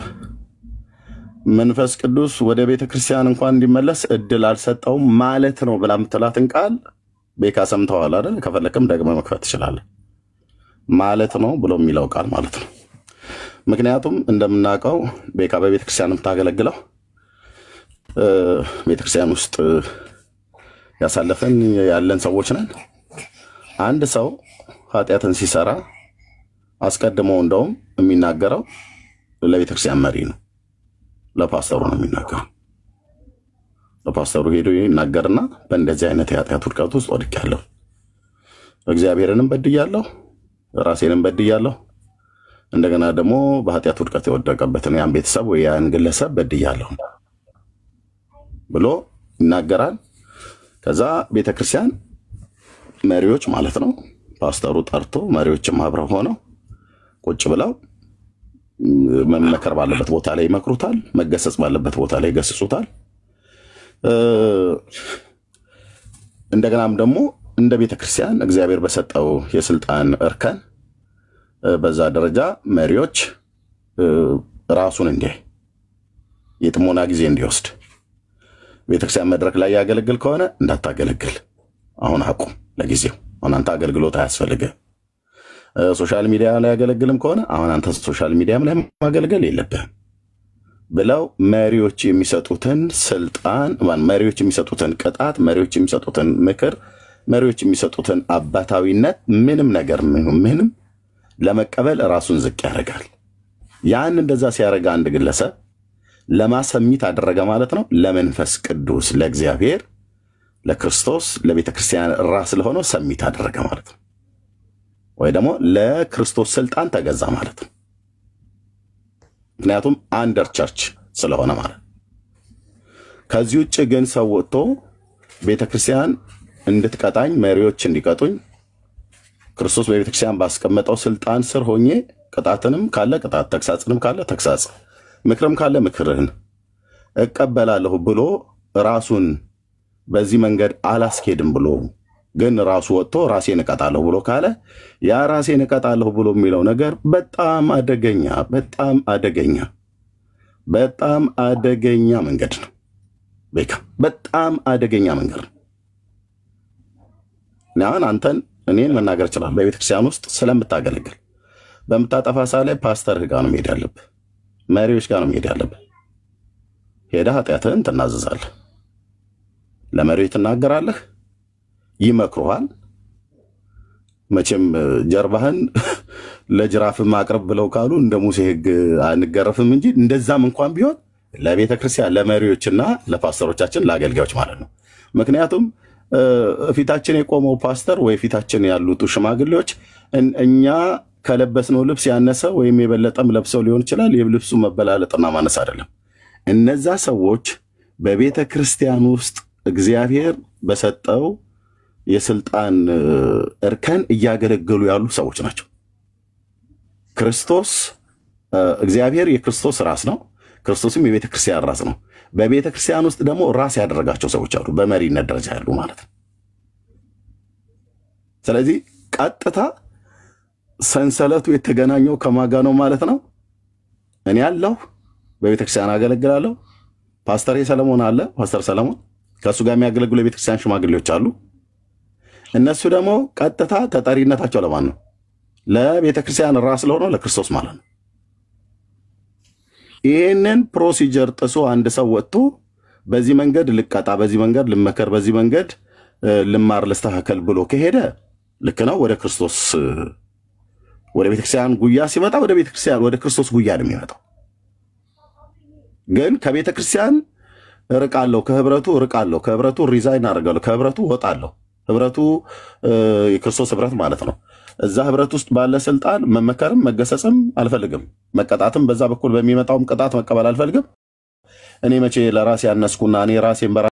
መንፈስ ቅዱስ ወደ ቤተ ክርስቲያን እንኳን እንዲመለስ እድል አልሰጠውም ማለት ነው ብላ የምትላትን ቃል ቤካ ሰምተዋል አይደል? ከፈለክም ደግመህ መክፈት ትችላለህ። ማለት ነው ብሎ የሚለው ቃል ማለት ነው። ምክንያቱም እንደምናውቀው ቤካ በቤተ ክርስቲያን የምታገለግለው እ፣ ቤተ ክርስቲያን ውስጥ ያሳለፈን ያለን ሰዎች ነን። አንድ ሰው ኃጢአትን ሲሰራ አስቀድሞ እንደውም የሚናገረው ለቤተ ክርስቲያን መሪ ነው፣ ለፓስተሩ ነው የሚናገረው። ለፓስተሩ ሄዶ ይናገርና በእንደዚህ አይነት የኃጢአት ውድቀት ውስጥ ወድቄያለሁ፣ እግዚአብሔርንም በድያለሁ፣ ራሴንም በድያለሁ፣ እንደገና ደግሞ በኃጢአት ውድቀት የወደቀበትን ያን ቤተሰብ ወይ ያን ግለሰብ በድያለሁ ብሎ ይናገራል። ከዛ ቤተክርስቲያን መሪዎች ማለት ነው ፓስተሩ ጠርቶ መሪዎችም አብረው ሆነው ቁጭ ብለው ም፣ መመከር ባለበት ቦታ ላይ ይመክሩታል፣ መገሰጽ ባለበት ቦታ ላይ ይገስጹታል። እ፣ እንደገናም ደግሞ እንደ ቤተክርስቲያን እግዚአብሔር በሰጠው የስልጣን እርከን እ፣ በዛ ደረጃ መሪዎች እ፣ ራሱን እንዲያይ የጥሞና ጊዜ እንዲወስድ ቤተክርስቲያን መድረክ ላይ ያገለግል ከሆነ እንዳታገለግል፣ አሁን አቁም ለጊዜው። አሁን አንተ አገልግሎት አያስፈልግም። እ፣ ሶሻል ሚዲያ ላይ ያገለግልም ከሆነ አሁን አንተ ሶሻል ሚዲያም ላይ ማገልገል የለብህም ብለው መሪዎች የሚሰጡትን ስልጣን ማን መሪዎች የሚሰጡትን ቅጣት፣ መሪዎች የሚሰጡትን ምክር፣ መሪዎች የሚሰጡትን አባታዊነት ምንም ነገር ምንም ምንም ለመቀበል ራሱን ዝቅ ያደርጋል። ያን እንደዛ ሲያደርግ አንድ ግለሰብ ለማሰሚት አደረገ ማለት ነው። ለመንፈስ ቅዱስ ለእግዚአብሔር፣ ለክርስቶስ፣ ለቤተ ክርስቲያን ራስ ለሆነው ሰሚት አደረገ ማለት ነው። ወይ ደግሞ ለክርስቶስ ስልጣን ተገዛ ማለት ነው። ምክንያቱም አንደር ቸርች ስለሆነ ማለት ነው። ከዚህ ውጭ ግን ሰው ወጥቶ ቤተ ክርስቲያን እንድትቀጣኝ መሪዎች እንዲቀጡኝ ክርስቶስ በቤተ ክርስቲያን ባስቀመጠው ስልጣን ስር ሆኜ ቅጣትንም ካለ ቅጣት፣ ተግሳጽንም ካለ ተግሳጽ፣ ምክርም ካለ ምክርህን እቀበላለሁ ብሎ ራሱን በዚህ መንገድ አላስኬድም ብሎ ግን ራሱ ወጥቶ ራሴን እቀጣለሁ ብሎ ካለ ያ ራሴን እቀጣለሁ ብሎ የሚለው ነገር በጣም አደገኛ በጣም አደገኛ በጣም አደገኛ መንገድ ነው። ቤካ በጣም አደገኛ መንገድ ነው። እኔ አሁን አንተን እኔን መናገር ይችላል በቤተክርስቲያን ውስጥ ስለምታገለግል በምታጠፋ ሰዓት ላይ ፓስተርህ ጋር ነው መሄድ ያለብህ፣ መሪዎች ጋር ነው መሄድ ያለብህ። ሄደህ ኃጢአትህን ትናዘዛለህ፣ ለመሪዎች ትናገራለህ፣ ይመክሩሃል። መቼም እ፣ ጀርባህን ለጅራፍ ማቅረብ ብለው ካሉ እንደ ሙሴ ሕግ አንገረፍም እንጂ እንደዛም እንኳን ቢሆን ለቤተ ክርስቲያን ለመሪዎችና ለፓስተሮቻችን ለአገልጋዮች ማለት ነው። ምክንያቱም እ፣ ፊታችን የቆመው ፓስተር ወይ ፊታችን ያሉት ሽማግሌዎች እን- እኛ ከለበስነው ልብስ ያነሰ ወይም የበለጠም ለብሰው ሊሆን ይችላል። የልብሱ መበላለጥና ማነስ አይደለም። እነዛ ሰዎች በቤተ ክርስቲያን ውስጥ እግዚአብሔር በሰጠው የስልጣን እ፣ እርከን እያገለገሉ ያሉ ሰዎች ናቸው። ክርስቶስ እ፣ እግዚአብሔር የክርስቶስ ራስ ነው። ክርስቶስም የቤተ ክርስቲያን ራስ ነው። በቤተ ክርስቲያን ውስጥ ደግሞ ራስ ያደረጋቸው ሰዎች አሉ፣ በመሪነት ደረጃ ያሉ ማለት ነው። ስለዚህ ቀጥታ ሰንሰለቱ የተገናኘው ከማጋ ነው ማለት ነው። እኔ አለሁ፣ በቤተ ክርስቲያን አገለግላለሁ። ፓስተር ሰለሞን አለ፣ ፓስተር ሰለሞን ከእሱ ጋር የሚያገለግሉ የቤተ ክርስቲያን ሽማግሌዎች አሉ። እነሱ ደግሞ ቀጥታ ተጠሪነታቸው ለማን ነው? ለቤተ ክርስቲያን ራስ ለሆነው ለክርስቶስ ማለት ነው። ይህንን ፕሮሲጀር ጥሶ አንድ ሰው ወጥቶ በዚህ መንገድ ልቀጣ፣ በዚህ መንገድ ልመከር፣ በዚህ መንገድ እ፣ ልማር፣ ልስተካከል ብሎ ከሄደ ልክ ነው። ወደ ክርስቶስ እ፣ ወደ ቤተክርስቲያን ጉያ ሲመጣ ወደ ቤተክርስቲያን ወደ ክርስቶስ ጉያ ነው የሚመጣው። ግን ከቤተ ክርስቲያን እርቃለሁ፣ ከህብረቱ እርቃለሁ፣ ከህብረቱ ሪዛይን አደርጋለሁ፣ ከህብረቱ እወጣለሁ። ህብረቱ እ፣ የክርስቶስ ህብረት ማለት ነው። እዛ ህብረት ውስጥ ባለ ስልጣን መመከርም መገሰጽም አልፈልግም። መቀጣትም በዛ በኩል በሚመጣውም ቅጣት መቀበል አልፈልግም። እኔ መቼ ለራሴ ያነስኩና እኔ ራሴን በራ